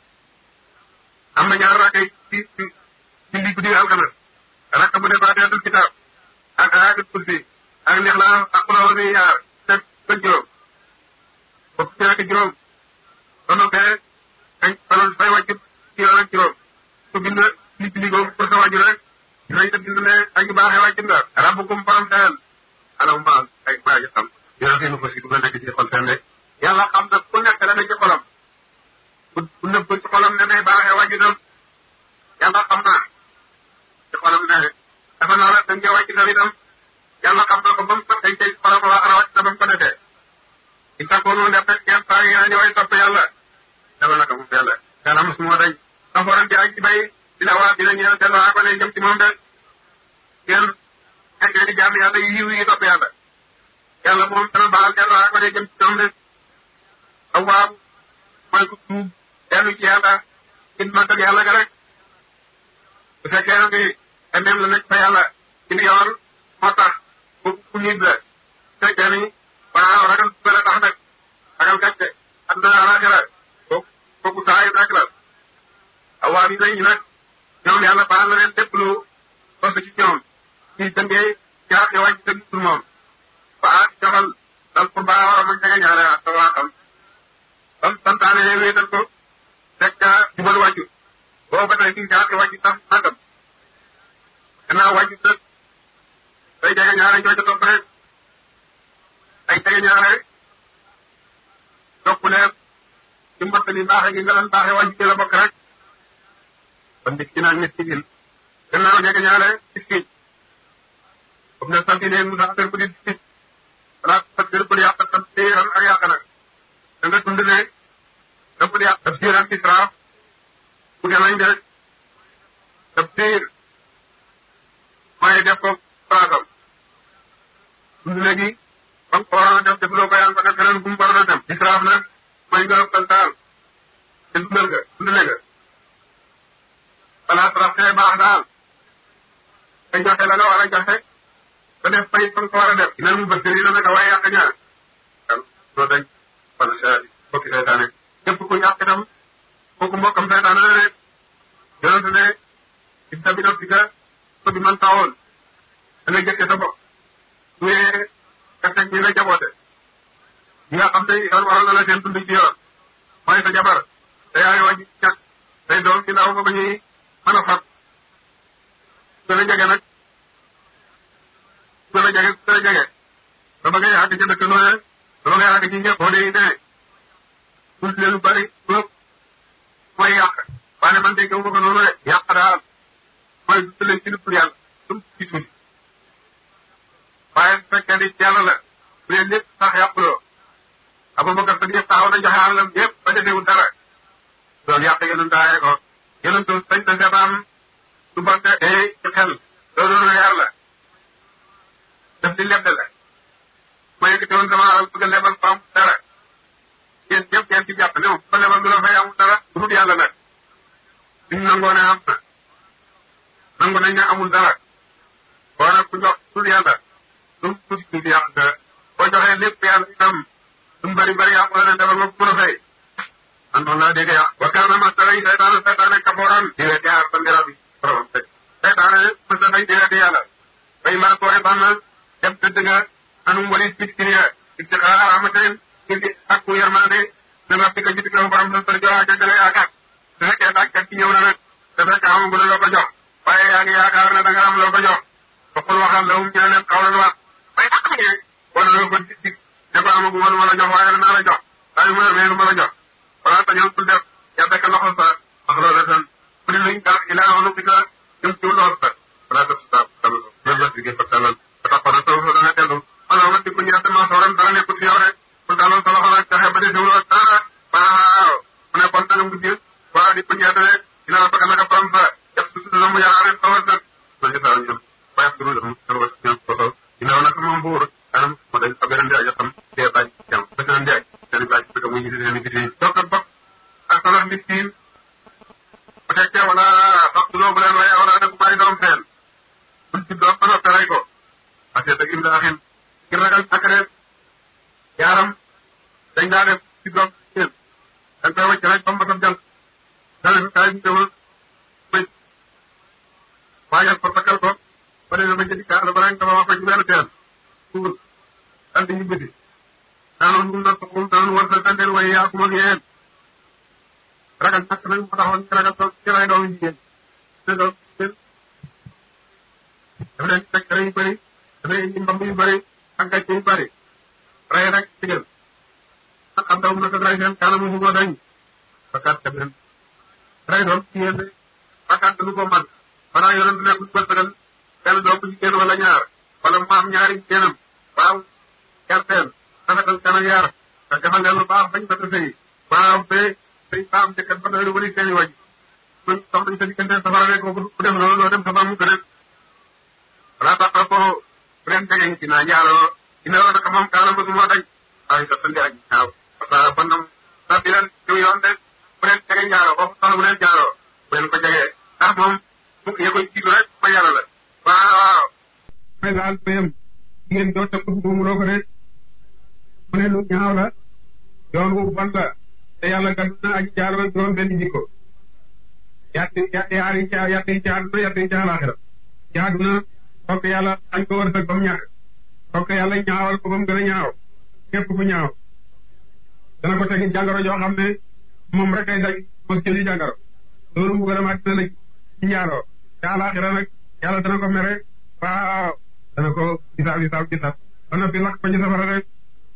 am na ñaar rakkay ci ci ci li guddi alxames rakk bu dee faatihatul kitaab ak ayatul kursi ak lixlaas ak xulóo bi yaar teg ba juróom ba fukki ak juróom ba noppee kañ faloon fay wàcc ci yoon ak juróom ku bind li ci liggéey pour sa wàjju rek dinañ la bind ne aji baaxee wàcc nga rabbukum borom seen alam ma ay maa ngi xam dina fi nu ko si du nekk ci xol seen de yàlla xam na ku nekk la ne ci xolam ku ku nëbb ci xolam ne day baaxee wàcc itam yàlla xam naa ci xolam ne dafa naa la dañ koy wàcc itam itam yàlla xam na ko ba mu ko dañ koy xolam waa ara wàcc na ba mu ko defee i takkoonu def rek kenn saa yi ñu way topp yàlla dafa naka moom yàlla yàlla mos moo dañ saforan bi ak ci bay dina waa dina ñëw seen waa ko ne jëm ci moom de kenn nekkee di jaam yàlla yi yiw yi topp yàlla yàlla moom dana baal seen waa ko ne jëm ci moom de aw waaw mooy ku tuub dellu ci yàlla ci màggal yàlla ga rek bu fekkee ne bi emeem la nekk fa yàlla ci ni yoon moo tax ku ku nit la fekkee ni waaw ragal bële tax nag ragal gàcce àdduna alaxira kooku kooku saa yu rek la awaa bi dañu nag ñoom yàlla baal na leen lépp lu sos ci ñoom ci dëngee jaar ci wàcc dëgg pour moom ba aat joxal dal pour baa war a mën jege ñaare ak waa xam bam santaane wéetal ko teg ca jubal wàccu boo ba tey ci jaar ci wàcc sax nangam gannaaw wàccu nag day jege ñaare ñoo ca topp rek ay jege ñaare topp leen ci mbottali baaxe gi nga leen baaxe wàcc ci la bokk rek kon nit ki nag nit ki gil gannaaw jege ñaare gis ki comme ne sant leen mu sax bu di gis wala sa biir bu di yàq sa biiran ak yàq nag da nga dund ne da bu di yàq sa biiran ci traaf bu gën nañ de sa biir mooy def ko palaasam dund léegi ba nga ko waroon a def defuloo ko yaa ngi ko def feneen bu mu waroon a dem israaf nag mooy nga ëppal taal te dundal nga dundale nga balaa traxee baax daal te joxe la nga war a joxe te def fay fa nga ko war a def dina mu bëgg la nag waaye yàq ñaar kan doo dañ wala sa bokki seytaane képp ku yàq itam kooku mbokkam seytaane la ne yonente ne ci tabi naf sika ko di man tawoon da ngay jëkke sa bopp ñee ka teg ñi nga jaboote ñi nga xam ne yoon waral na la seen dund ci yoon mooy sa jabar te yaay wàññi ñàkk say doom ci ndaw ba ba ñuy mën a fab gën a jege nag gën a jege gën a jege ba ba ngay àgg ci dëkk nooye ba ba ngay àgg ci ñëpp boo dee ne dund leen lu bari lépp mooy yàq waaye man de gëmu ko noonu rek yàq daal mooy dund leen ci lu dul yàlla lu mu ci tuuti waaye su fekkee ni yàlla la bu leen lépp sax yàquloo Abubakar Sadiq taxaw na joxe àllam yëpp ba defewul dara loolu yàq yonent aaye ko yonent sañ na seetaan su bante ee ci xel loolu lu yar la daf di lebde la ma yëkkati woon sama alal bëgg a lebal ko am dara yéen ñëpp ngeen ci jàpp ne moom ba lebal du la fay amul dara du dul yàlla nag suñ nangoo ne am na nangu nañ ne amul dara boo nag ku jox dul yàlla lu mu tuuti tuuti yàq nga boo joxee lépp yàlla itam lu mu bëri bëri yàq la ne defal ma mën a fay man noonu laa dégg yàq wa kaana masala yi seytaane seytaane kaforan di wet yaar sa mbira bi borom teg seytaane mës na dañ di wet yàlla bay maa koy bànn dem tëdd nga anum walit bit kiriya ik ci xaar amateen ngir di akku yermande ne nga fika jitik la borom sa sër jowa jagale yaakaar su fekkee dàkkat ci ñëw na nag te fekk amagu la loo ko jox waaye yaa ngi yaakaar ne da nga am loo ko jox bokkul waxal la um ñu leen xaw la wax bay dàq ne wala loo ko dig dig ne ko amagu ma lu ma la jox waaye danaa la jox waaye mu ne lu ma la jox wala tañoon bul def ya fekk loxo sa wax loola tan bu di luñ dara ilaa wala bi ka jëm ci loxo sa wala def sa tam loolu la digee fa talal ba tax na soo dana dellu wala ma di ko ñaata ma sooran dara nekkul ci yow rek pour daaloon sa loxo nag taxe ba di sewloo dara waaw mu ne kon danga mujj waa di ko ñaata rek dina la bëgg naka borom sa def su su mu yaa rek sawar sa loolu sa ñoom waaye ak duru dem sa wax ñoom ko so dina nag moom buur anam mo dañ fa beneen di ajatam dee baaj jam ba seen di aj seen baaj bëgg muy gis seen gis donc bokk ak salax miskin bu fekkee wala sax loo bu leen waaye wala nag bàyyi doom seen buñ ci doom ba noppi rey ko parce que dëgg daaxin ngir ragal ak def yaaram dañ daa def ci doom seen dañ koy wàcc rek ba mu jant dale bi kaay bi demul bëj waajal ko takkal ko ba demee ba jëndi kaar ba rek dama wax ko ci benn teen suul daal di ñu bëti daanoon mun na soxum daanoon war sa dandeel way yaa kuma ak yéen ragal ñàkk nag moo taxoon ci ragal ci ray doomu jigéen ne doom jigéen dafa leen fekk yu bëri dafa indi mbamb yu bëri ak gàcce yu bëri ray rek digal ak am daw naka ray seen kanamu fu ma dañ bakkaat ka leen ray doom jigéen de bakkaat du ko man banaa yonent nekkul bësëgal benn doom bu jigéen wala ñaar wala mu am ñaari jigéenam waaw gerteen rafetal kanam yaar te defal leen lu baax bañ ba sëy waaw ba sëy baam jëkkat ba doy lu wëri seen i waj man sox nañ sa diggante safara rek ko ku def loolu doo dem safara mu gën wala tax ko bu leen jegeñ ci naa njaaloo dina la naka moom kaala mësu moo dañ ay sa tëndi ak ñaaw parce que kon nag sa bi leen jiw yoon de bu leen jege njaaloo foofu sax bu leen njaaloo bu leen ko jegee ndax moom mu ya koy jiitu rek ba yàlla la waaw waaw may laal payam jigéen doo tëb ko mu loo ko de mu ne lu ñaaw la yoon wu bon la te yàlla gàddu na aji jaaroo juróom benn jikko yatti yaari ca yatti ca àdduna yatti ca àlaxira ci àdduna fokk yàlla añ ko wërsëg ba mu ñàkk fokk yàlla ñaawal ko ba mu gën a ñaaw képp ku ñaaw dana ko tegi jàngoro joo xam ne moom rek ay daj mos jëli jàngoro loolu mu gën a màgg na la ci njaaroo te àlaxira nag yàlla dana ko mere waaw dana ko gisaab gisaab gisaab ba noppi lakk ko ci safara rek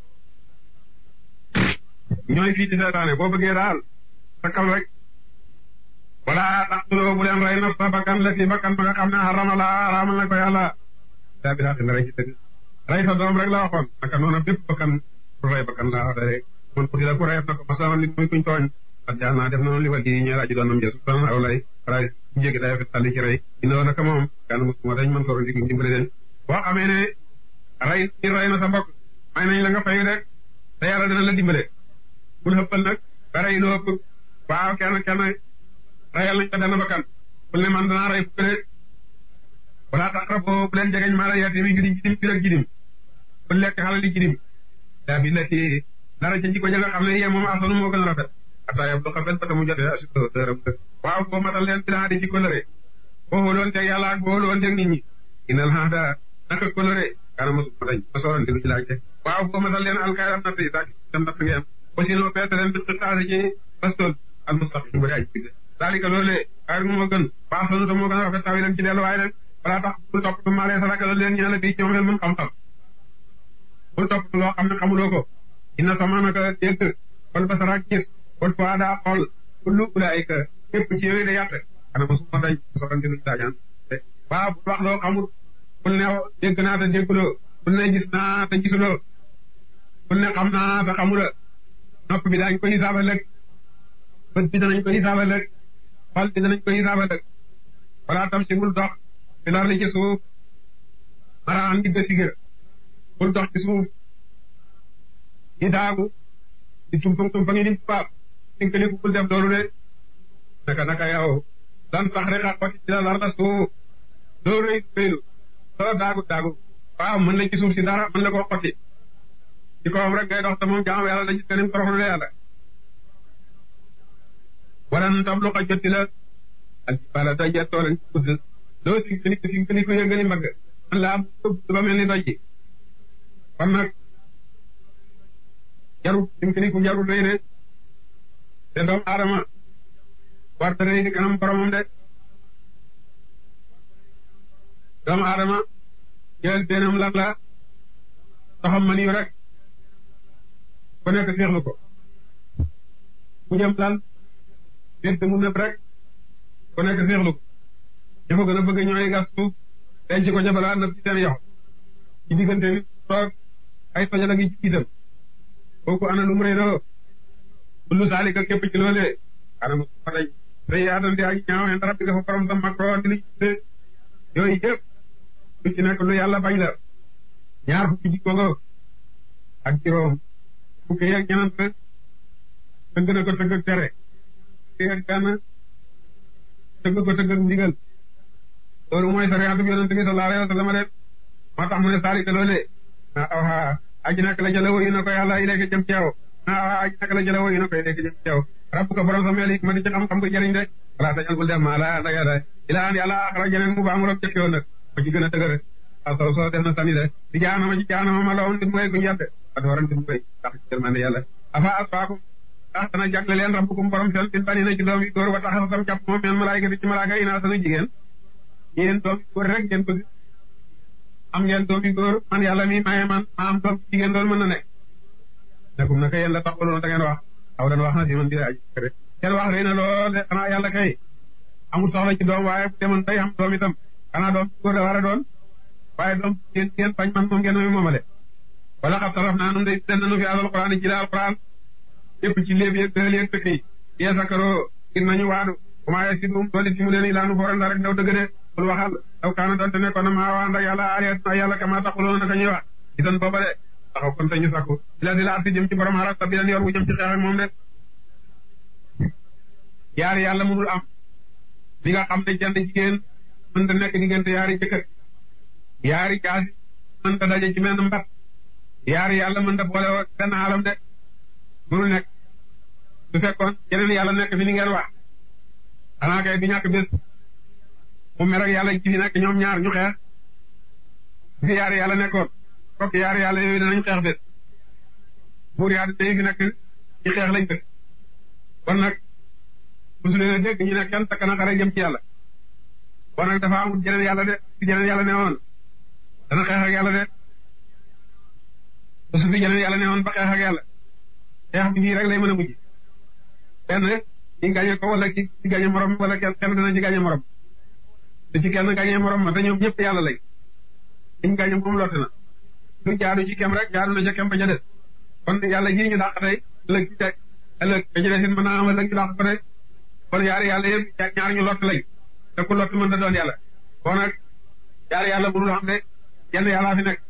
ñooy fii ci seetaane boo bëggee daal sakkal rek wala taqtuloo bu leen rey nafsa bakkan la si bakkan ba nga xam ne xarama la araamal na ko yàlla daa bi daal rey ci dëgg rey sa doom rek la waxoon naka noonu bépp bakkan bu rey bakkan la wax rek man kuti la ku reyef na ko masaman li muy kuñ tooñ ak jaa naa def noonu li wal di ñeel aji doonam jë subhan aw lay ray ñu jégi day fet tàlli ci rey dina woon naka moom kan mosuma dañ man soro digg dimbale leen boo xamee ne rey ci rey na sa mbokk may nañ la nga fayu rek te yàlla dina la dimbale bul xëppal nag ba rey lu ëpp waaw kenn kenn reyal nañ ko benn bakkan bul ne man danaa rey fukk de wala taqraboo bu leen jegeñ maa la yeete mi ngi jidim bi ak jidim bul lekk xala li jidim daa bi lati dara ca jikko ja nga xam ne yee moom asanu moo gën a rafet ataa yab lu xafel bata mu jotee asito dërëm waaw boo matal leen bilaa di ci coloré boo wóoloon teg yàlla ak boo wóoloon teg nit ñi inal xaada naka coloré kaana mosu ma dañ ma sooroon di lu ci laajte waaw boo matal leen alkayram natt yi saak tam natt ngeen aussi noo peete leen bi xaase ci bastool al mustaqim bari aj bigde daalika loolee xayr moo gën baax sanu te moo gën a rafet tawi leen ci dellu waaye nag balaa tax bul topp tu maalee sa ragal leen ñaala bii ci moom mën xam-xam bul topp loo xam ne xamuloo ko inna sama naka dégg wal basara gis wal fuada xool kullu ulaayika képp ci yooyu de yàtt xana ma suma dañ soxante luñ daajaan waaw bul wax loo xamul bul ne dégg naa te dégguloo bul ne gis naa te gisuloo bul ne xam naa te xamula nopp bi daañ ko hisaabal rek bët bi danañ ko hisaabal rek xol bi danañ ko hisaabal rek wala tam si bul dox fi lar li ci suuf maraan di gësigër bul dox ci suuf di daagu di tumpang tumpang yi di paap dinka ni bul def loolu de naka naka yow dan tax rek a xoti ci la lar la suuf doo rëy féylu doo daagu daagu waaw mën la ci suuf si dara mën la koo xoti ci kawam rek ngay dox te moom jaam yàlla dañu kanim toroxlu de yàlla wala nu tam lu ko jotti la ak bala doj ya toolen ci gudd doo si nit fi nga ko yëngali mbagg man la am ba mel ni doj ji kon nag jarul fi nga ko jarul rëy de te doomu aadama war dara di kanam boromam de doomu aadama jël benam lan la taxam man yu rek ku nekk seexlu ko mu jëm lan déet mu nëb rek ku nekk seexlu ko ña ko gën a bëgg ñooy gas suuf denc ko jafalaa nëb ci seen yoxo ci diggante bi toog ay tojala ngi ci itam kooku ana lu mu rëy loo kullu saalika képp ci loolee anam fa dañ day yaatal di ak ñaaw en rabbi dafa borom sa makro di li yooyu yëpp lu ci nekk lu yàlla bañ la ñaar fukki jikko nga ak juróom fukki yeeg ñenant tëgg na ko tëgg ak tere fukki yeeg benn tëgg ko tëgg ak ndigal loolu mooy sariatu bi yonente bi sallallahu alayhi wa sallam de moo tax mu ne saalika loolee na awa aji nak la jëla woyu na ko yàlla ileeke jëm ci yow na awa aji nak la jëla woyu na ko ileeke jëm ci yow rabbu ko borom sa meel yi ma di ci xam-xam ko jëriñ de wala tañal bul dem maa la nda yàlla ila an yàlla axara jeneen mu baamu roog jëkk yoon nag ma ci gën a dëgër asoro soo def na sani de di jaanama ci jaanama ma lawoon nit mooy guñu yàtte a dooran nit mooy tax ci yërmande yàlla afa asfaakum tax dana jagle leen rabbukum borom seen bin bani na ci doom yi góor wa taxa sam jàpp moom meen malaayika di ci malaaka ina sana jigéen yéen doom yi góor rek ngeen bëgg am ngeen doom yi góor man yàlla mi maye man ma am doom jigéen loolu mën na nekk nekum naka yéen la taxawaloon da ngeen wax aw dan wax na si man di aji kër seen wax rëy na lool de xanaa yàlla kay amul soxla ci doom waaye bu demoon tey am doom itam xanaa doom góor la war a doon waaye doom ngeen ngeen bañ man moom ngeen mi moomale wala xam taraf naa nun de den nanu fi alal quran ci la alquran yëpp ci léeb yëg dël yëg tëkk yi yee sakaroo ngir nañu waadu commencé si dum dooli si mu leen ilaanu fooranda rek daw dëgg de bul waxal daw kaana doonte nekkoon na maa waa ndak yàlla aliat na yàlla kama taxuloon naka ñuy wax itan booba de taxaw kon te ñu sakku ila di la arti jëm ci borom xarak ta bi leen yoon wu jëm ci xeex ak moom de yaari yàlla mënul am li nga xam ne jënd jigéen mën ta nekk diggante yaari jëkkër yaari jaasi mën ta daje ci menn mbat yaari yàlla mën ta boole woo benn alam de mënul nekk su fekkoon yeneen yàlla nekk fi ni ngeen wax xanaa kay du ñàkk bés mu mer ak yàlla ci fi nekk ñoom ñaar ñu xeex fi yaari yàlla nekkoon fokk yaari yàlla yooyu danañ xeex bés buur yaa day fi nekk ci xeex lañ dëkk kon nag musu leen a dégg ñu ne kenn takk na xare jëm ci yàlla kon nag dafa amul jeneen yàlla de fi jeneen yàlla ne woon dana xeex ak yàlla de te su fi jeneen yàlla ne woon ba xeex ak yàlla xeex bi fii rek lay mën a mujj benn ci gañe ko wala ci ci gañe morom wala kenn kenn dana ci gañe morom te ci kenn gañe morom ma te ñoom ñëpp yàlla lañ liñ gañe moom lott na lu jaadu ci kem rek jaadu na ca kem ba ca des kon yàlla ji ñu dàq tey ëllëg ci teg ëllëg ba ci des it mën naa am ëllëg ñu dàq ko tey kon yaari yàlla yëpp ñaar ñu lott lañ te ku lott mën na doon yàlla kon nag yaari yàlla mënul xam ne yenn yàllaa fi nekk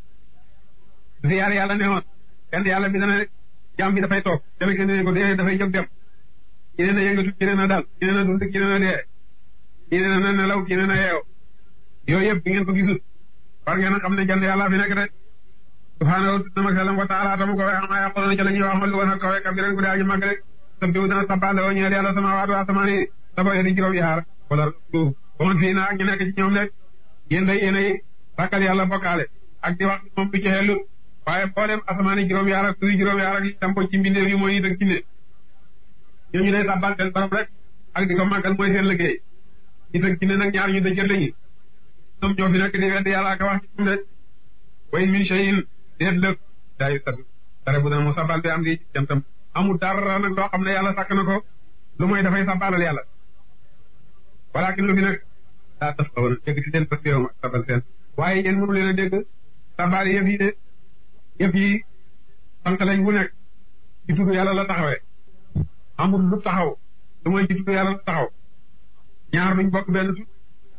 fi yaari yàlla ne woon kenn yàlla bi dana jaam bi dafay toog kenn kenn ne ko dee dafay jóg dem ki ne na yëngatu ki ne na dal ki ne na dund ki ne na dee ki ne na nelaw ki ne na yeew yooyu yëpp bi ngeen ko gisut war ngeen a xam ne jënd yàlla fi nekk de subhaanahu na mag salam wa taala tamu ko wax maa yàqoona ci la ñuy wax ma lu woon ak kawe kabiran ku dee aji màgg rek sab diw dana sabbaale woo ñeel yàlla sama waatu asamaan yi saba yedi juróom yaar wala suuf ba man fii naa ñu nekk ci ñoom rek yéen day yéenay sàkkal yàlla bokkaale ak di wax moom du ci xellu waaye mboolem asamaan yi juróom yaar ak suufi juróom yaar ak li tampo ci mbindeef yi mooy nit ak jinne ñooñu day sabbal seen borom rek ak di ko màggal mooy seen liggéey nit ak jinne nag ñaar ñu dëjër lañu ñoom ñoo fi nekk di wedd yàlla ak wax ci moom de way min shay'in déet lëg daayu sat dara bu dana mu sabbal bi am di jantam amul dara nag loo xam ne yàlla sàkk na ko lu mooy dafay sabbalal yàlla walakin lu fi nag daa taf xaw na dégg ci seen parce que yow ma sabal seen waaye yéen mënu leen a dégg sabbal yëf yi de yëf yi sant lañ bu nekk ci tudd yàlla la taxawee amul lu taxaw lu mooy ci tudd yàlla la taxaw ñaar duñ bokk benn tut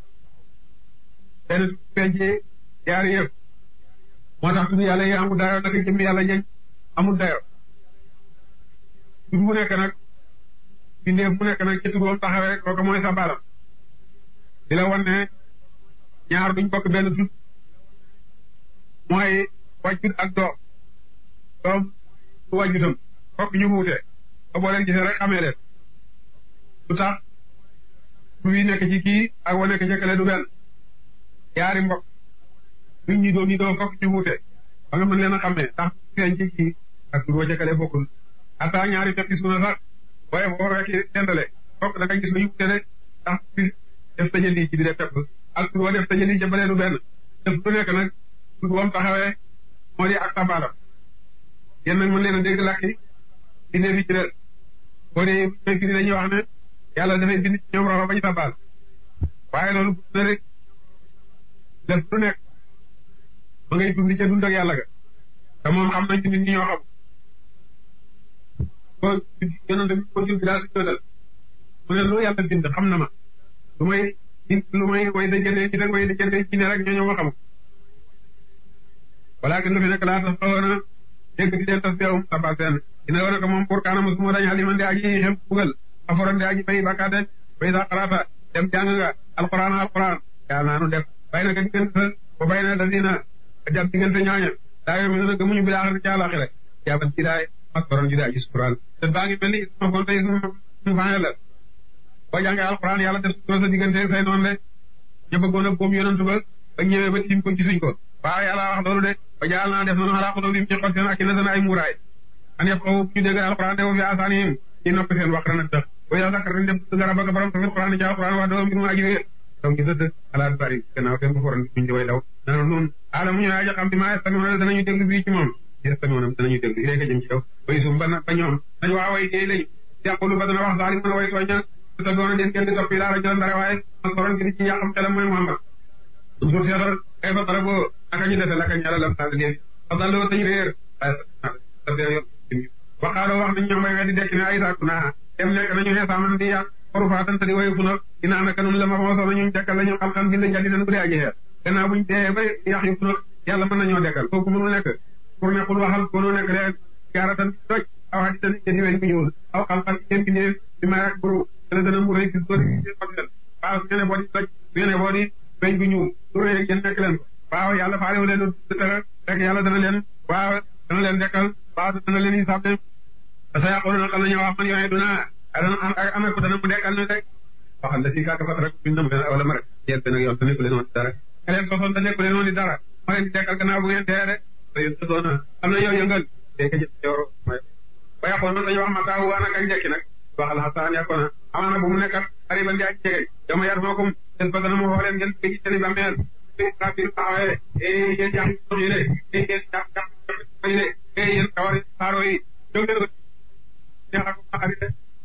benn tut pencee yaari yëf moo tax tudd yàlla yi amul dayo naka jëmmi yàlla jeñ amul dayo tur bu nekk nag bindeef bu nekk nag ci turam taxawee kooku mooy sa balam di la wan ne ñaar duñ bokk benn tut mooy wàjjut ak doom doom su wàjjutam fokk ñu wuute ba boo leen gisee rek xamee leen lu tax tur yi nekk ci kii ak wa nekk ci kële du benn yaari mbokk duñ ñi doo ñi doo fokk ñu wuute ba nga mën leen a xamee ndax feeñ ci kii ak tur wa ca kële bokkul ata ñaari teppi suuna sax waaye boo fekki dendale kooku da nga gis lu ñu tele ndax bi def tëjali ci biir pepp ak tur wa def tëjali ca bële lu benn def lu nekk nag tur wam taxawee moo di ak tabaalam yéen nag mën leen a dégg làkki bindee fi ci des boo dee fekk ni dañuy wax ne yàlla dafay bind ci ñoom roxo bañ tabaal waaye loolu bu na rek def lu nekk ma ngay dund ca dund ak yàlla ga te moom xam nañ ci nit ñi ñoo xam ko yonente bi ko jul bi daa si jotal mu ne lu yàlla bind xam na ma lu may lu may way dajale ci rek way dajale ci ne rek ñoo ñoo ma xam walaa gën lu fi nekk laa tax xawoon a dégg di leen tas teewum sabal seen dina wane ko moom pour kaana mosuma dañ xaliman di aji xem bugal aforan di aji bay bakkaat den bay sa xalaata dem jàng nga alquran alquran yaa naanu def bay na ka diggante sa ba bay na da dina jàpp diggante ñooña daa yo mi na gëmuñu bi laaxir ci àlaxira jaaban ci daay maskoron ji daay sukuran te baa ngi mel ni isma kon tey sumu faane la boo jàngee alquran yàlla def sutura sa diggante say noonu de ña bëggoon a boom yonantu ba ba ñëwee ba tiim ko gisuñ ko waaw yàlla wax loolu de ba jaal naa def noonu xalaa xulóo bi mu ci xol seen ak na seen ay muuraay an yëpp xaw ñu dégg alquran de wa fi asaanihim ci noppi seen wax rana tax ba yaa sakkar dañ dem gara bëgg borom tafil quran ci alquran wax doo mbir mu aji wéer donc ñu tëdd alaat bari gannaaw seen bu foran buñ di way daw nana noonu aala mu ñu aja xam bi maa estamiona danañu déglu bii ci moom estamiona danañu déglu iléegi jëm ci yow bay sum ba ba ñoom dañ waa way déy lañ yàqulu ba dana wax saali mën a way tooña te doona den kenn di toppi daara jël dara waaye man koron gi di ci yàqam xelam mooy Muhammad um suuf seetal kay fa tara boo naka ñu dese laka ñala lam sall leen fa dalloo tañ réer waaye waxaaloo wax nañ ñoom bay weddi dekk ne ay sàkku naa dem nekk nañu xee saaman di yàq xoru faatan te di wayu fu nag dinaa naka nun la ma moo soxla ñu dekkal la ñu xam-xam bind njandi nan bu dee aji xeer gannaaw buñ dee ba yàq yu fu nag yàlla mën nañoo dekkal kooku mënul nekk pour ne xul waxal koonu nekk leen jaaratan toj aw xadi tan jëdi weñ bu ñuul aw xam-xam seen bindee bi may ak buru dana gën a mu rëy ci sori xottel waaw su ngeen boo di toj su ngeen boo di weñ bu ñuul su rëy yéen nekk leen ko waaw yàlla faalewu leen dara rek yàlla dana leen waaw dana leen dekkal waaw dana leen hisaab de parce que yàqoon na xam nañu wax man yooyu duna dana am ko dana mu dekkal na rek waxal la si kàkk fat rek biñ nam leen wala ma rek yéen benn yoon te nekku leen woon di dara nga leen sosoon te nekku leen woon di dara ma leen di dekkal gannaaw bu ngeen dee rek te yéen sosoon na am na yow yëngal dee ka jëf yooro ba yàqoon na dañu wax ma taawu waa nag ak njëkki nag waxal xasaan yàqoon na amaana bu mu nekkat xariban di ak jege yow ma yar moo kom des ba dana ma xoo leen ngeen ci seen i bàmmeel kafir taxawee eh yéen jàpp yi le eh yéen jàpp jàpp yi le eh yéen kawari saaro yi jóg leen ko neexal ko xarit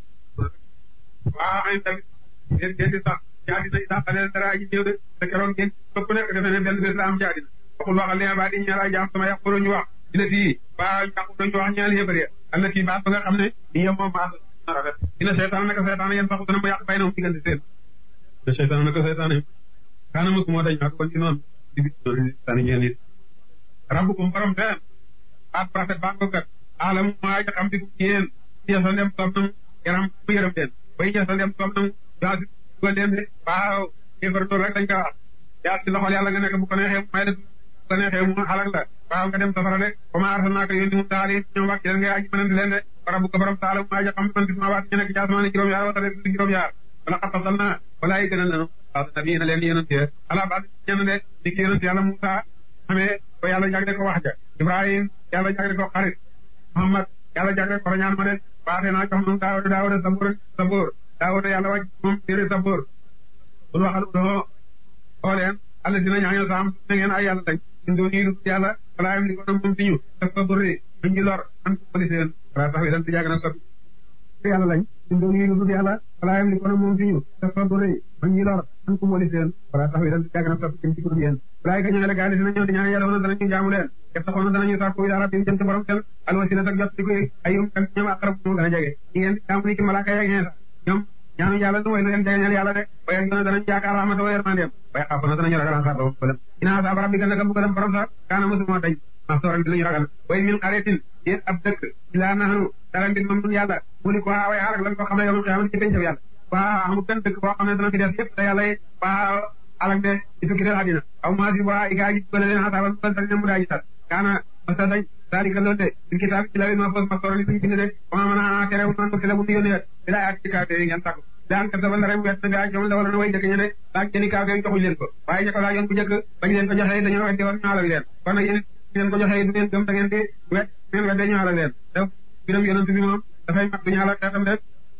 waaw ay tamit ngeen ngeen di sax jaadi nañ sax xale dara aji ñëw de te keroog ngeen képp nekk defe ne benn bés la am jaadi waxul waxal li ba di ñaara jaam sama yàqu ñu wax dina fii ba yàqu ñu wax ñaali yëbëri am na fii baat ba nga xam ne ni yem moom maa rafet dina seetaan naka seetaan yéen sax dana mu yàq bay na mu diggante seen dina seetaan naka seetaan kaana mos moo dañ ak kon ci noonu di bi sani ñeen it rabbukum borom teen baat rafet baa ko kat alam maa ja xam di ko yéen yeesal dem soob nam yaram mu yërëm leen bay yeesal dem soob nam yaa si dugal leen de waaw kéefar loolu rek dañ ko wax yaa si loxol yàlla nga nekk bu ko neexee mu may def bu ko neexee mu xalak la waaw nga dem safara de comme arsalnaaka yónni mu taal yi ñoom wàcc leen ngay aji mënante leen de rabbu ko borom taala maa ja xam man gis maa waat ñu nekk ci asamaan juróom yaar wala rek juróom yaar wala xat fasal naa wala yi gënal nanu waaw nabi na leen yonent ala ba ñenn de ni ki yonent yàlla Musa xamee ba yàlla jagle ko wax ja Ibrahim yàlla jagle ko xarit Muhammad yàlla jagle ko rañaan ma de baaxee naa jox moom Daawuda Daawuda sabóor sabóor Daawuda yàlla wàcc moom téere sabóor bul waxal doo xoo leen alla dina ñaañal saam na ngeen ay yàlla lañ ñun doo nii yàlla wala am li ko moom si ñu te sabóori ñu ngi lor an ko poli seen wala tax wi dan ti jàgg na sot yàlla lañ ñun doo nii lu yàlla wala am li ko moom si ñu te sabóori ñu ngi lor an ko poli seen wala tax wi dan ti jàgg na sot ci ci kuréel yéen walaay ka ñëwee la gaali dina ñëw di ñaan yàlla woon danañu jaamu leen def taxoon na danañu sàkku ila rabbim jëm ci borom seen alwasila tak jot di koy ayum kan ñoom aqrab moo gën a jege ñi ngeen jaamu ni ki malaaka yeeg ñeesa ñoom ñaanu yàlla du way lu leen jegeñal yàlla de waaye ak danañu yaakaar rahmata wa yermandeem waaye xaafu na danañu ragal asaaba bëggalam ina asaaba rabbika naka bëggalam borom sax kaana mësuma dañ maxsooran di lañu ragal way min xaretin yéen ab dëkk ilaa nahnu dara mbir moom dun yàlla mu ni ko waa way xaarak lan ko xam ne yow xiyaama ci pencam yàlla waa amul benn dëkk boo xam ne dana fi def yëpp te yàlla waa alak de ci tukki del àddina aw maa si waa i gaa ji bële leen xasaaba bu bël ne mu daa ji sat kaana masa dañ dalika loolu de ci kitaab ci lawin ma fos ma soro li suñ bind de wama mën a tere man ko tele bu ñu yónnee bi laa yaat ci kaw yi ngeen sàkku daan ka sabal rek wet gaa jom la wala na way jëkk ñe de laaj jëni kaw yi joxuñ leen ko waaye ña ko laajoon bu njëkk bañ leen ko joxee dañoo weddi woon ñu alal leen kon nag yéen leen ko joxee du ngeen gëm da ngeen di wet ngeen wedde ñu alal leen def biram yonent bi moom dafay mat du ñu alal xeetam de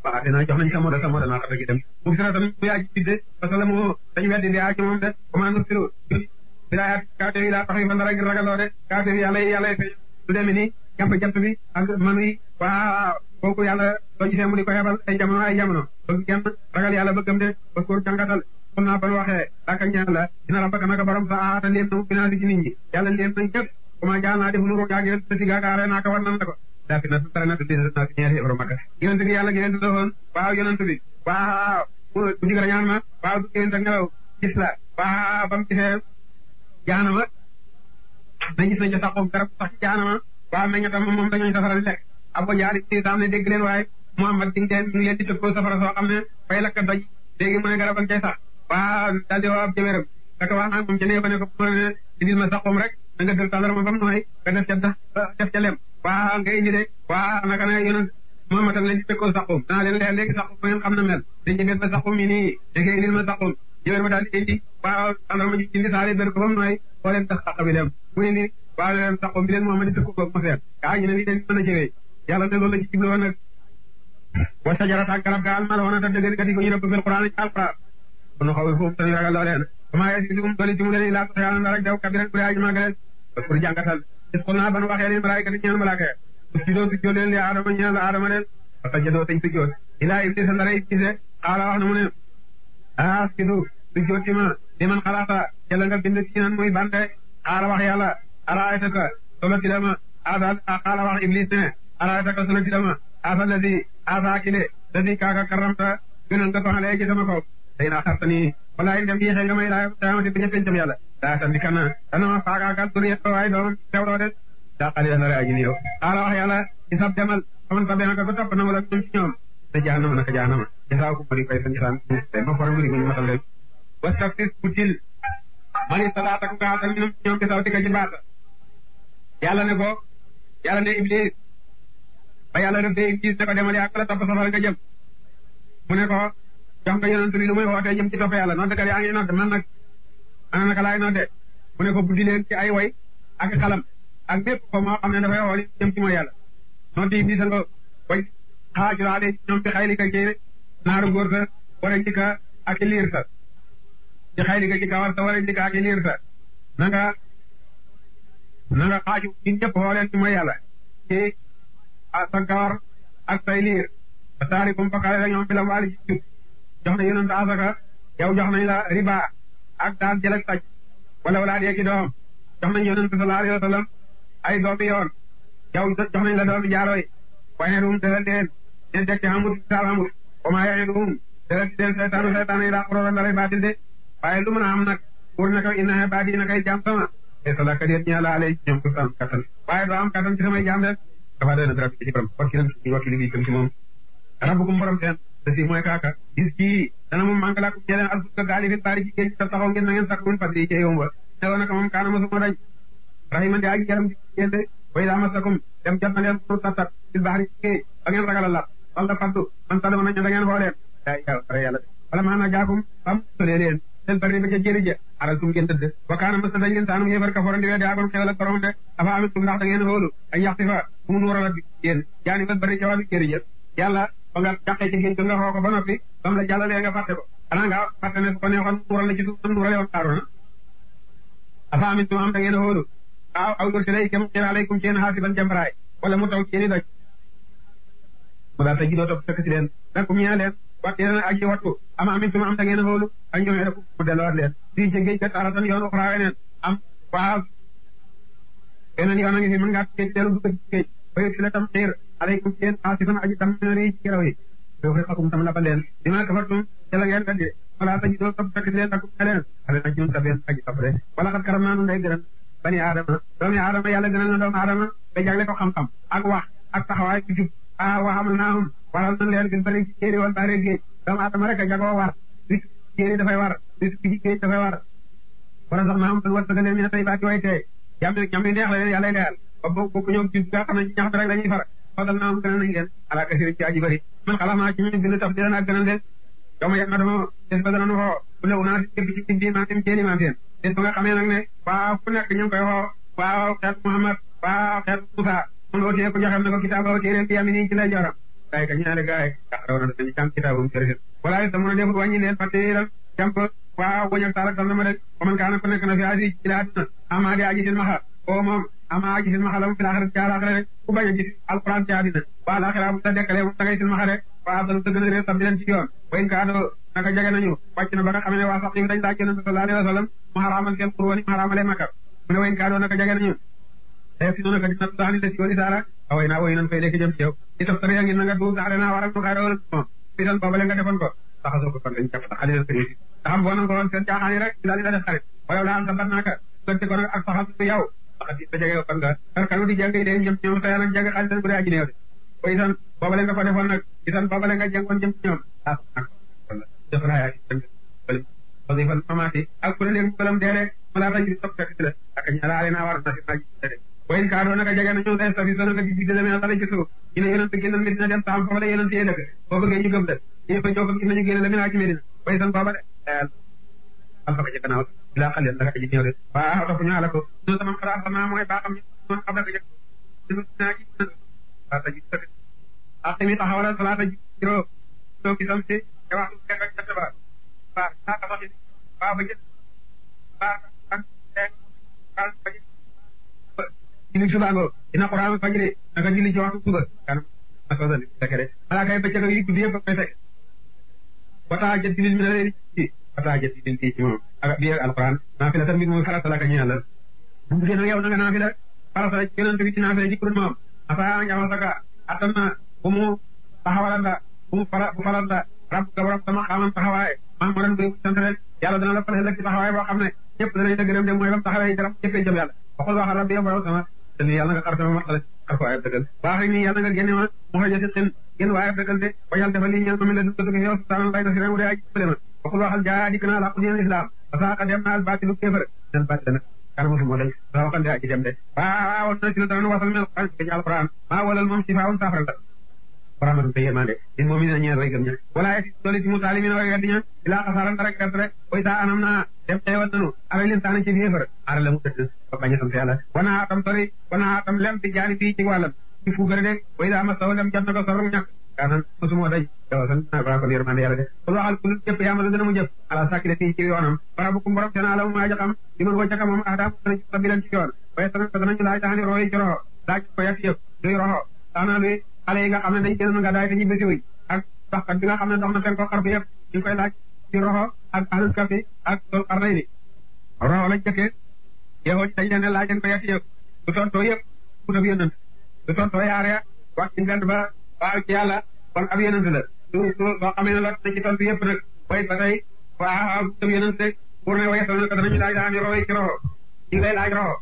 waaw dinaa jox nañ sa moda sa moda naa xata gi dem mu sira tam bu yaaji bidde parce que la mu dañu weddi di yaa ci moom de comment nu siro bilayaat kaate yi laa tax yi fa dara ngir ragaloo de kaate yi yàlla yàlla feeñ du demee ni jàmp jant bi ak manu yi waa kooku yàlla soo gisee mu di ko xebal ay jamono ay jamono bëgg kenn ragal yàlla bëggam de parce que jàngatal kon naa ban waxee daaka ñaan la dina rabbaka naka borom sa aata léem na mu financé ci nit ñi yàlla léem nañ ñëpp comment jaal naa def lu ru yaag yéen si gaakaare naa ko war nan la ko daa fi na tara na tuddi naa si ñeenti euro makka yonent bi yàlla yonent la woon waaw yonent bi waaw bu digal ñaan ma waaw du yonent ak ngelaw gis la waaw ba mu gisee jaanama na gis nañ ca saxum garab sax ci jaanama waaw meñña tam moom dañooy safara di lekk ab ko jaari si tam ne dégg leen waaye Muhammad di ngeen ñu leen di tëkkoo safara soo xam ne fay lakk doj léegi mu ne garab ak cay sax waaw daal di woo ab jëwéram daka wax naa moom ca nee ba ne ko mu ne indil ma saxum rek da nga dël tàndarma ba mu nooy nga def ca def ca lem waaw nga indi de waaw naka ne yonent Muhammad leen di tëkkoo saxum danaa leen leer léegi saxum ba ngeen xam na mel dañ jëgeen ma saxum yi nii léegi indil ma saxum jëwér ma daal di indi waaw tàndarma ji indi saari bér ko ba mu nooy boo leen tax sax bi dem mu indi waaw leen saxum bi leen Muhammad di tëkkoo ko mu seet kaa ñu ne lii dañ mën a jëwee yàlla ne loolu la ci jublu woon nag wa sajarat ak garab ga almal woon ta dëgg gati ko ñu rëbb fil Qur'an ci alquran kon xaw foofu tan ragal loo leen comment yesi sum doli ci mu leen laa ko yàlla rek daw kabiran bu aji magale pour jàngatal gis ko naa ban waxee leen malaayika di ñaan malaaka su doo su leen li aadama ñaan la aadama leen fa sajadoo tañ su joot ilaa iblis ndara iblis xaala wax na mu ne ah sidu su jooti ma li man xalaata yàlla nga bind ci nan muy bande xaala wax yàlla araaytaka solo ci dama asa xaala wax iblis ne araaytaka solo ci dama asa ladi asa kile ladi kaaka karamta gënal nga ko xale ci sama kaw tey naa xarta nii walaay dem yéexee nga may laa taamati bi ñëpp pencam yàlla daa tan di kana dana ma faagaagal duriyet ko waaye doom teewloo de daa xali dana re aji ni yow xaala wax yàlla ci sab demal xaman sa benaka ko topp na wala ñoom ci ñoom te jaanama naka jaanama jasaaw ko mari koy sa njasaan te ma fora ngiri guñu matal leen wastaftis butil mani salaata ko gaatal ñoom ci ñoom di saw dika ci baata yàlla ne ko yàlla ne iblis ba yàlla def de iblis ne ko demal yaa ko la topp safara nga jëm mu ne ko jox nga yonent bi lu muy wootee jëm ci topp yàlla noonu kat yaa ngi nodd man nag ana naka laay nodde mu ne ko buddi leen ci ay way ak xalam ak bépp ko moo xam ne dafay woo jëm ci mooy yàlla noonu di iblis nga way xaajulaale ñoom ci xayli ka ci naaru góor sa wara njëkka ak i liir sa ci xayli ka ci kawar sa wara njëkka ak i liir sa na nga na nga xaaju ñun ñëpp woo leen ci mooy yàlla ci sa kawar ak say liir a taari kum fakale la ñoom bi la waali ci jub jox na yonent asaka yow jox nañ la riba ak daan jël ak taj wala wala dee ki doom jox nañ yonent sallallahu alayhi wa sallam ay doomi yoon yow jox nañ la doomi jaarooy waaye ruum dalal deen den dekk xamut saal xamut oma yaxe ruum dalal di den seytaanu seytaan yi daa xoroora ndaray baatil de waaye lu mën a am nag pour naka inna baadi na kay jaam sama e salaka déet ñaa la alay ñoom ko am kattan waaye doo am kattan ci samay jaam de dafa doy na dara ci borom wakkilan ci wakkili bi tam ci moom rabbukum borom seen te si mooy kaaka gis kii dana moom manque laa ko ñeleen al fukka gaali fi baari ci géej ta taxaw ngeen na ngeen sakk mun fadli ci yomba neloo naka moom kaana mosuma dañ rahiman di aji yaram ngeen de way daa masakum dem jot na leen pour tattat fil bahri ci géej ba ngeen ragal a lap wala faddu man talama nañ da ngeen xooleen yaa yàlla yàlla wala maa na jaakum bam solee leen seen bari ba ca jëri ja aral tum ngeen tëdd wa kaana masa dañ leen saanum yéefar kaforan di weddi agoon xewal ak borom de afa amit tum ndax da ngeen xoolu ay yaxti fa bu mu nuural ak yéen jaani ba bari ca wàllu jëri ja yàlla ba nga jàqee ci géej nga xoo ko ba noppi ba mu la jàllalee nga fàtte ko xanaa nga fàtte ne su ko neexoon nuural la ci suuf nam nuurale woon Haaruna afa amit tum am da ngeen xoolu waaw aw yor si lay kem xir alaykum seen xaasiban jambaraay wala mu taw seeni doj mu daal ta ji doo topp fekk si leen nakum ñaa leen wat yéen aji wattu ama amin tuma am da ngeen xoolu ak ñoom rek mu delluwaat leen fii ci géej ga taratan yoon uxraa weneen am waaw beneen yoon a ngi fi mën ngaa géej dellu dugg ci géej bayu si la tam xiir alaykum seen xaasiban aji tam ri ci geraw yi doo xakum tam labal leen dima kafartum ca la ngeen weddi wala ta ji doo topp fekk si leen nakum leen ale nag ñun tabeen aji topp de wala xat karam naa nun day gëran bani aadama doomi aadama yàlla gënal na doomu aadama ba jagle ko xam-xam ak wax ak taxawaay ci jub a waxamal naahum waral nañ leen gën bari ci jéeri wal baare géej doomu aadama rek a jagoo war ris jéeri dafay war ris bi ci géej dafay war wala sax naahum tan war sagaleen mi ne tey baati way tey jàmm ñam yi neex la leen yàlla leyal ba bokku ñoom ci nga xam ne ñax bi rek la ñuy far fadal naahum gënal nañ leen ala kasiri ci aji bari man xalaat naa ci ñu bind taf di leen ak gënal leen doomu yàlla dama des ba dana nu xoo bu lew naa si képp ci bindi maa tim jéeri maa seen des ba nga xamee nag ne waaw fu nekk ñu ngi koy xoo waaw xeet Muhammad waaw xeet Musa mun ootee ko joxem ne ko kitaaba téeréem bi yami nii ci lay joram gaay ka ñaare gaay raw na dañu jàng kitaabum sëriñ wala sa mën a def wàññi leen fàtteeral jàmp waaw wañal taalak dal na ma de man kaana ko nekk na fi asi ci la àdduna ama di aji sin maxa o moom ama aji sin maxa la mu fi laaxira ci àlaxira rek ku bañ a gis alquran ci àddina waa laaxira bu la dekkalee moom da ngay sin maxa de waa dalu dëgg na réer sam di leen ci yoon wayn kaado naka jege nañu wàcc na ba nga xam ne waa sax yi dañ laaj yonent sallallahu alayhi wa sallam mu xaraamal seen xurwani mu xaraamalee makka mu ne wayn kaado naka jege nañu te si noonu ka dina daani des yoon isaara away naa woy nan fay léegi jëm ci yow i taf tara ngi na nga duub saxle naa waral nu xaar wala moom isan boobale nga defoon ko saxasoo ko kon dañ jàpp sax xalil ko yëfi te xam boo nan ko woon seen caaxaan yi rek ci daal di la def xarit wala laan sa bat naaka sante ko nag ak saxal su yow saxat yi ba jege kon nga kar kanu di jàng yi dee jëm ci ñoom sa nag jàng xalis bu dee aji neew de ko isan boobale nga ko defoon nag isan boobale nga jàngoon jëm ci ñoom ah nag wala def naa yaa parce que fan mamaati ak ku ne léegi balam dee rek ma laa tax topp fekk ci la ak ñaalaale naa war na si naaj de wayin kaa doon naka jege na ñoom day safi sa naka gis deme na dala ci suuf ñu ne yonent génnal Medina dem saam foofu la yonent yee dëkk boo bëggee ñu gëm de ñu fa ñoo ko gis nañu génne la mina ci Medina way san booba de alfaka ci gannaaw bilaa xal yéen naka aji ñëw de waaw topp ñu ala ko ñu sama xalaat sama mooy baa xam ñu moom xam naka jëkk ñu naa ci salaata ji sëkk ak tamit taxawalal salaata ji juróom soo gisam si te waxtu fekk ak jant ba waaw saa ka soxi waaw ba jët waaw ak ak ba jët julli suba ngoo dina xuraan fajri naka julli ci waxtu suba kanam ma soo dali fekk de balaa kay bëccëg yi guddi yëpp koy fekk wataa jët julli mi na leen ci wataa jët julli ci moom ak bi ak alquran naa fi la tamit mooy farata la ka ñaan la bu mu gën yow na nga naa fi la farata la yonent bi ci naa fi la ci kurun moom asa njama saka attan na bu mu taxawalanda bu mu fara bu falanda rab ga borom sama xamam taxawaay maa ma doon bu sant leen yàlla dana la fal ëllëg ci taxawaay boo xam ne ñëpp danañ la gërëm de mooy bam taxawee jaram jëppee jëm yàlla waxul waxal rabbi yow borom sama te ni yàlla nga xar sama matala xar ko ayab dëggal baax ni yàlla nga génne ma mu xëy si xin génn waa ayab dëggal de wajal defal li ñeel ma mi la dugg dugg yow subhanahu lay na si mu dee aji bële ma waxul waxal jaa dikk naa làqu diin islam parce que dem naa al baatilu kéefër den baatile nag kanama fu moo day sa waxal de aji dem de waaw na si la dana wasal mel xan ci alquran maa walal moom si faawun saafara la rahmatu te yërmande in moom mi na ñeel way gëm ña wala si dooli si mu taalimin way weddi ña ilaa xasaaran rek gerte rek way saa anam naa dem xeewal nanu ala leen taana ci féefar ara la mu tëdd ba bañ a sant yàlla wana atam sori wana atam lem ci jaani fii ci wàllam ci fuugare de way daa ma saw lem jot na ko sor ñàkk kaanan mosumoo daj yow sant naa baa ko yërmande yàlla de kul waxal kul jëpp yaa ma la dana mu jëpp ala sàkki de fii ci yoonam bara bu kum borom seen ala mu maa jaxam di mën waccaka moom aadaam dana ci sabilan ci yoon waaye sana ko danañu laaj taxani roxo yi ci roxo laaj ko yàq yëpp luy roxo taxna luy xale yi nga xam ne dañ génn nga daay te ñu bési wuñ ak doxkat bi nga xam ne dox na seen ko xarfi yëpp ñu koy laaj ci roxo ak ahlul kafi ak sol xarnay ni roxo lañ jëkkee yow dañ leen ne laaj leen ko yàq yëpp du tontoo yëpp ku ab yonent du tontoo yaare wax ci ngant ba waaw ci yàlla kon ab yonent la su su soo xamee ne la na ci tontu yëpp nag way ba tey waaw ab yonent pour ne wayesal na ko danañu laaj daa am roxo yi ci roxo ñu lay laaj roxo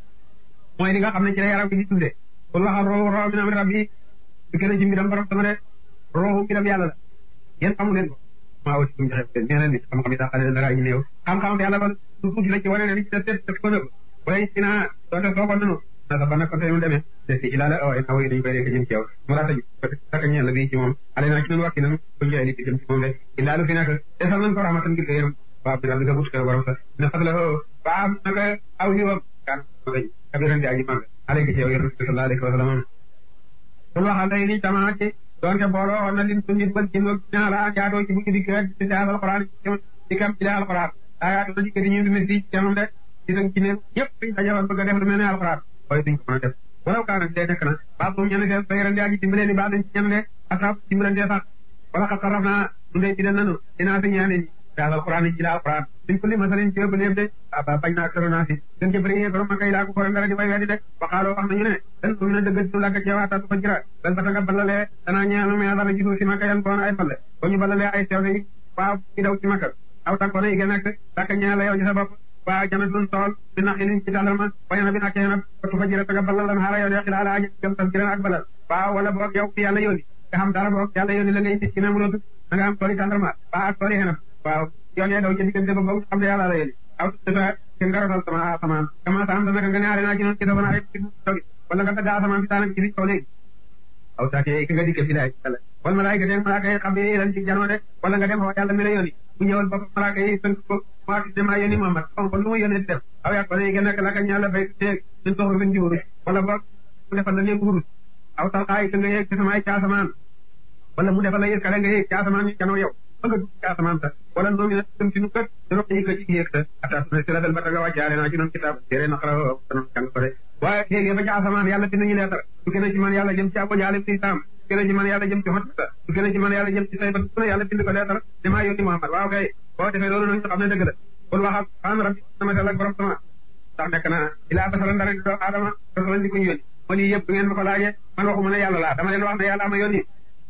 mooy li nga xam ne ci la yaram bi di tunde pour waxal roxo roxo min amri rabbi du kenn ci mbiram borom sama de roxu mbiram yàlla la yéen xamu leen ko maa wati suñu joxe nee leen nit xam-xam yi daa xale dara ñu néew xam-xam yàlla ba su tuuti la ci wane ne li ci def def ko nëbb wala ci naa doonte soo ko nanu na sa ba nag kon tey mu demee te si ilaala away naa way dañu koy rekk jëm ci yow mu laa tëj saka ñeel la bii ci moom ale naa ci noonu wakki nanu ko joxe li ci jëm ci moom de ilaalu fi nag desal nañ ko rahmatan ngir yërëm waaw bi daal di nga but ko borom sa ne fas la waa naka aw yiwam kan kabiran di aji mag alayka ci yow yonent bi sallallahu alayhi wa sallam kul waxal day ni tamaate doonte booloo woon na lin su nit bal ci mo ñaala jaatoo ci bukki dikk rek ci daal alquran ci kam ci daal alquran ayaatu na dikk di ñu mi fii ci kanam de ci sang ci ne yëpp dañ dajawoon bëgg a def lu mel ne alquran waaye duñ ko mën a def walaw kaa nag dee nekk na baa bu ñene seen bayran di aji dimbalee ni baa dañ ci ñene de asab dimbalante sax wala xa saraf naa du ndey bidal nanu dinaa fi ñaane ni daal alquran ci la alquran duñ ko li masalin ci ëpp lépp de aba bañ naa këro naa si gën ci bëri yee borom ma kay laa ko fore ngara di way weddi de waxaaloo wax nañu ne dan ko mën a dëggal ci làkk ci waata ko jira bal ba nga balalee danaa ñeelu me dara gisu si makka yan boon ay balle ba ñu balalee ay sew yi waaw ci daw ci makka aw tànkoon yi gën nekk làkk ñeela yow ci sa bopp waa janatun tool bi nax ilin ci dalal ma bayana bi nakkee nag ko fa jira nga balal lan xaara yow de xilaa laa jëm tas jira ak balal waaw wala boog yow fi yàlla yónni nga xam dara boog yàlla yónni la ngay nit ci même loolu da nga am tooli tàndarma waa ak tooli xenam waaw yoon yee daw ci diggante ba boog xam ne yàlla la yónni aw tuta ke ngaratal sama asamaan kama sa am da naka nga ne aare naa ci noonu ci dafa naa ci togi wala nga tagga asamaan fi taanak ci fi kaw léegi aw saake ka nga dikke fi laay yàlla wala malaayika den malaaka yi xam ne lan ci janoo de wala nga dem xoo yàlla mi la yónni bu ñëwal bopp malaaka yi tënk ko maa fi demaa yónni Muhammad xam kon lu ma yónnee di def aw yàq wala yi gën nekk laka ñaala fay teeg ñun toxu bin di wurus wala boog mu defal la leen wurus aw talxaa yi ka nga yeeg ci sama ay ca asamaan wala mu defal la yëg kale nga yëg ci asamaan ñu janoo yow ba nga dugg ci asamaan sa wala noo mi na dem ci nu kët doro yi ko ci yéeg sa atas na si la del ba taga wàccaale naa ci noonu kitaab téere naqara danoon jàng ko de waaye léegi ba ci asamaan yàlla dina ñu leetar du gën a ci man yàlla jëm ci abo jaale si saam du gën a ci man yàlla jëm ci xot sa du gën a ci man yàlla jëm ci say ba su ne yàlla bind ko leetar ne maa yónni Muhammad waaw kay boo defee loolu nag ñu xam ne dëgg la kon waxal an rabbi sama sell ak borom sama ndax nekk na ilaa basala ndara di doomu aadama rasalan di ko ñu yónni ma lii yëpp du ngeen ma ko laajee man waxuma ne yàlla laa dama leen wax ne yàlla ama yónni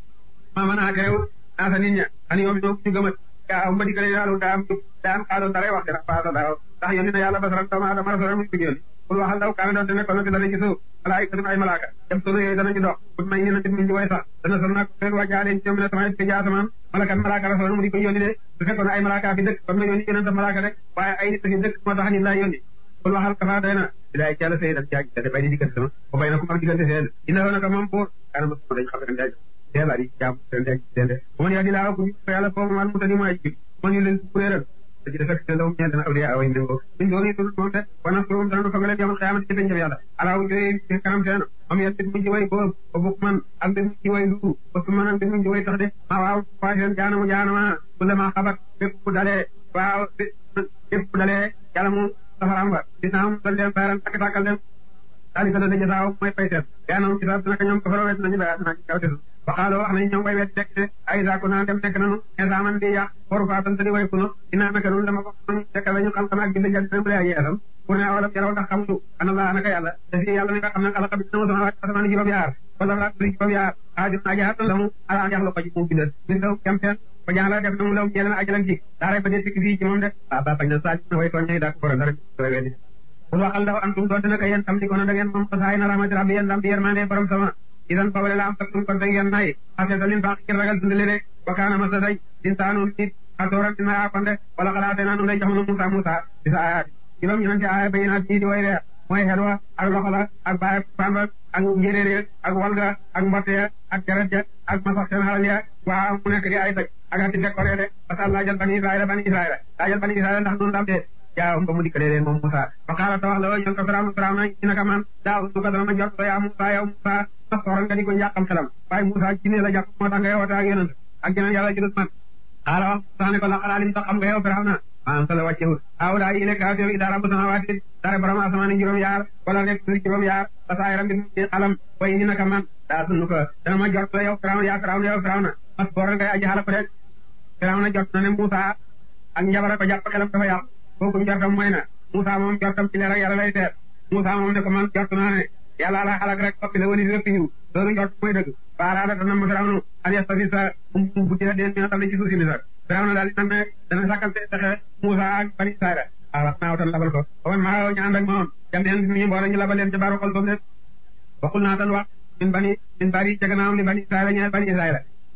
ma mën a teew naa sa nit ña ani yoom ñoo ñu gëmat yaa ma dikkale yàlla daa am daa am xaaloon dara wax dara paasa daaw ndax yónni na yàlla basalan doomu aadama rasalan mu ñu yónni pour waxal daw kaana doon te nekkoon na fi dara ci suuf malaayika ay malaaka dem sunu yooyu danañu dox bu may ñu nit mu ñu way sax dana sol nag leen wàjjaale ñoom ne sama ci asamaan malakat malaaka rasalan mu di ko yónni de su fekkoon ay malaaka fi dëkk kon na yónni yonent malaaka rek waaye ay nit fi dëkk moo tax nit laa yónni kon waxal kafa doy na bilaay ci yàlla sëy dan jaaj da bay di diggante sama ba bay na ku mag diggante seen ina la naka moom pour kaana ma dañ xam ren jaaj teela di jaam ren jaaj seen de bu ma yaa di laa ko yàlla foofu mal mu tani mooy ji ma ñu leen kuréeral da ci defek seen dawum ñeent na awliya away ndéngoo min dooni dul moom de wana surum dana fa nga leen yomal xiyamati ci pencam yàlla alaaw ñooy kanam seen am yeen bit mu ci way boobu ba bukk man ak bit mu ci way lu ba su man ak bit mu ci way tax de ma waaw faa seen jaanamu jaanama bu la ma xabat bépp bu dalee waaw bépp bu dalee yàlla mu safaram ba dinaa am dal leen bayran takk takkal leen daali ko da daja saaw mooy fay seet yaanam ci saat naka ñoom ko fara wet nañu ba naa ci kaw tesu waxaaloo wax nañu ñoom way wet dekk ay saaku naa dem nekk nanu insaaman di yàq waru faa tan tadi way kuno dinaa naka nun dama ko dekkal lañu xam xam ak bind jant dem lay yeesam pour ne awalam yaraw ndax xamuñu ana laa naka yàlla te fi yàlla mi nga xam ne xalaqa bi sama sama asamaan juróom yaar wala la turi juróom yaar xaadim naa jaatan la mu ala an yaxlu ko ci mu bindal min daw jam seen ba jaan la def na mu law ñeelen ajalan ci daaray ba dee sikk fii ci moom de waaw ba bañ na saa na way tooñ ñay daa ko borom dara weddi pour waxal dafa antum doonte naka yéen tam di ko na da ngeen moom xasaay na rahmati rabbi yéen dam di yermande borom sama idan fawale la am taktum kon da ngeen nay xasee dalin baax ngir ragal dundale de wa kaana masa day insaanu nit xatooran dina yaakonde wala xalaate naa nu lay jox nu Musa Musa di sa ayaat juróom ñu ci aaya bayinaat ñii di way leer mooy xel wa ak loxo la ak baay pamba ak njéréer ak walga ak mbotte ak deret ja ak masax seen xalal ya waa mu nekk di ay daj ak ati décoré de parce que laajal bani Israël bani Israël laajal bani Israël ndax noonu dam dee jaaw ba mu dikkalee leen moom Musa fa xaala ta wax la ñoon ko Firawna Firawna ci naka man daaw su ko dana ma jot yaa Musa yow Musa sa soxla nga di ko yàqam xelam waaye Musa ci ne la jàpp moo tax nga woote ak yonent ak geneen yàlla jëlut man xaala wax sax ne ko la xalaa lim tax xam nga yow Firawna maanaam sa la wàccewul aw daa yi nekk aw ida rabbu samawaati dara borom asamaan juróom yaar wala rek suuf juróom yaar ba saa yaram bi ci xalam way ni naka man daa sunu ko dana ma jot la yow Firawna yaa Firawna yow Firawna mas boor ngay aji xala ko rek Firawna jot na ne Musa ak njabara ko jàpp xelam dafa yàqu kooku njortam mooy na Musa moom jortam ci leer ak yàlla lay teer Musa moom ne ko man jort naa ne yàlla la xalak rek soppi la wali lépp yiw loolu njort mooy dëgg baaraada dana ma Firawna an yastafi sa um bu dina deen mina tam ci suuf si misar Firawna daal dina ne dana sàkkal pexe Musa ak bani Israël waaw wax naa wutal labal ko ba man maa ñu ànd ak moom jam neen ñu mboole ñu labal leen ca baaru xol boobu de waxul naa tan wax min bani min bari ca gannaawam li bani Israël ñeel bani Israël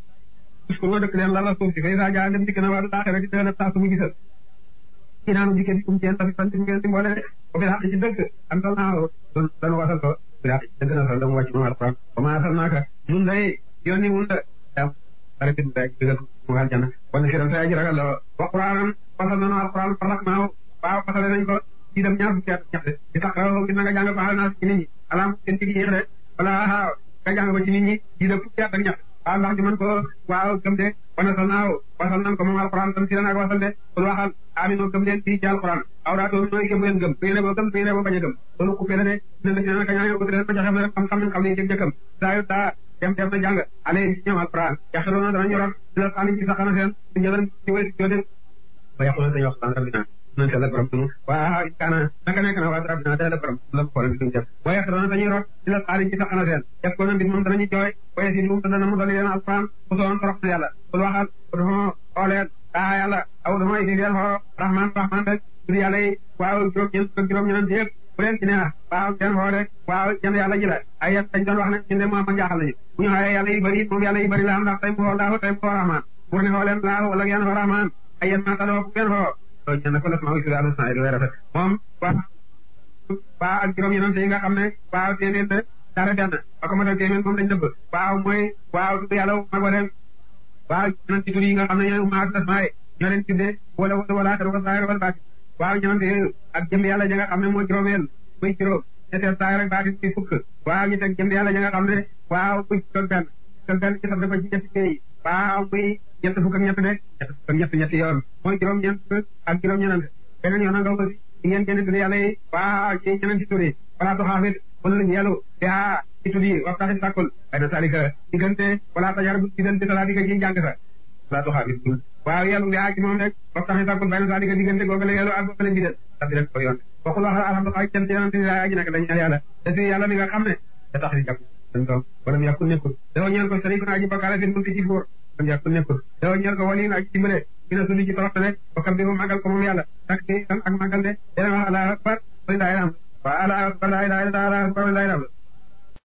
uskur wa dëkk leen lala suuf si fay saa jaa dem dikk na waa du laaxira di teel a saa su mu gisal kii naanu jikkee di kum ceen tafi fan ngeen di mboole de ko bi xaq ci dëgg am tal naa don danu wasal ko bi xaq ci dëgg na sal dama wàcc moom alquran ba ma asal naaka nun day yónni mun da dam bare bin rek digal mu aljana wana siran sa aji ragal la wa quraanan fasal nanu alquran farak naaw waaw fasale nañ ko ci dem ñaar fukki at ñax de di tax gi na nga jàng ko xal naa ci nit ñi alam seen tigi yéex de wala xaaw nga jàng ko ci nit ñi di dem fukki at ak ñax waaw ndax di mën ko waaw gëm de wana sal naaw wasal nan ko moom alquran tam si ak wasal de kon waxal amino gëm leen fii ci alquran aw daa toon nooy gëm leen gëm su ngeen boo gëm su ngeen boo bañ a gëm loolu ku fele de dina la ci naka ñaan ko leen ma joxe rek xam-xam nañ xam ne jëg jëkkam saa yu daa dem def na jàng ale ci ñoom alquran yaxeloona danañu rot di la xaani ci saxana seen di jëlan ci wéy ci de ba yàqu na dañu wax san rabbina nan teel a borom sunu waa kaana naka nekk na waa rabbina teel a borom la ko leen def wa yaxeloona dañuy rot di la xaani ci saxana seen def ko na mbir moom danañu jooy waye si moom dana mu dali leen alquran bu soon torox na yàlla bul waxal dama xooleen daa yàlla aw dama indi leen xoo rahman rahman rek tur yàlla yi waaw juróom ñeent fukk juróom ñeent yëpp bu leen ci neex waaw seen xoo rek waaw jënd yàlla ji la ay yet dañ doon wax ne ñun de moom ma jaaxal nañu bu ñu xoolee yàlla yi bëri moom yàlla yi bëri la am ndax tey mu xoo laahu tey mu xoo rahman pour ne xoo leen laahu wala ngeen xoo rahman ay yet maa taloo ngeen xoo loolu ñeen ko las ma wi sudal sa lu rafet moom waa waa ak juróom ñeent yi nga xam ne waaw téeméer de dara benn ba ko ma def téeméer moom dañ dëbb waaw mooy waaw tudd yàlla mag wa leen waaw ñeneen ci tur yi nga xam ne ñooy ummaat asmaa ñoo leen tuddee wala wala wala xel wala saayir wala baati waaw ñoom ak jëm yàlla ja nga xam ne moo juróomeel muy juróom ñetteel saayir ak baati ci fukk waaw ñu teg jëm yàlla ja nga xam ne waaw muy doon benn te benn ci sabda ko ci ñetti pays waaw muy ñett fukk ak ñett de ñett fukk ak ñett ñetti yoon mooy juróom-ñeent ak juróom-ñeneen beneen yoon nga aussi di ngeen génne tuddi yàlla yi waaw ci ñeneen ci turi wala tu xaafit wala lañu yàllu yaa ci tuddi waxtaxit sàkkul ay na salika diggante wala tajar bu diggante salaatika ci jàng sa wala tu xaafit waaw yàllu yaa ci moom rek waxtaxit sàkkul bay na salika diggante googale yàllu ak googale bidal sa bi rek ko yoon waxul wax alhamdulilah cant yonente ni laa aji nak dañ ñaan yàlla te si yàlla mi nga xam ne da tax di jàpp dañ ko wala mu yàkkul nekkul dafa ñaan ko sëriñ aji bakkaale fi mun ci buur wala mu yàkkul nekkul dafa ñaan ko wali aji dimbale mi na suli ci toroxte rek bokkam bi mu màggal ko moom yàlla tak di tan ak màggal de dana wax ala akbar walilahi alhamdu wa ala akbar la ilaha illa allah akbar walilahi alhamdu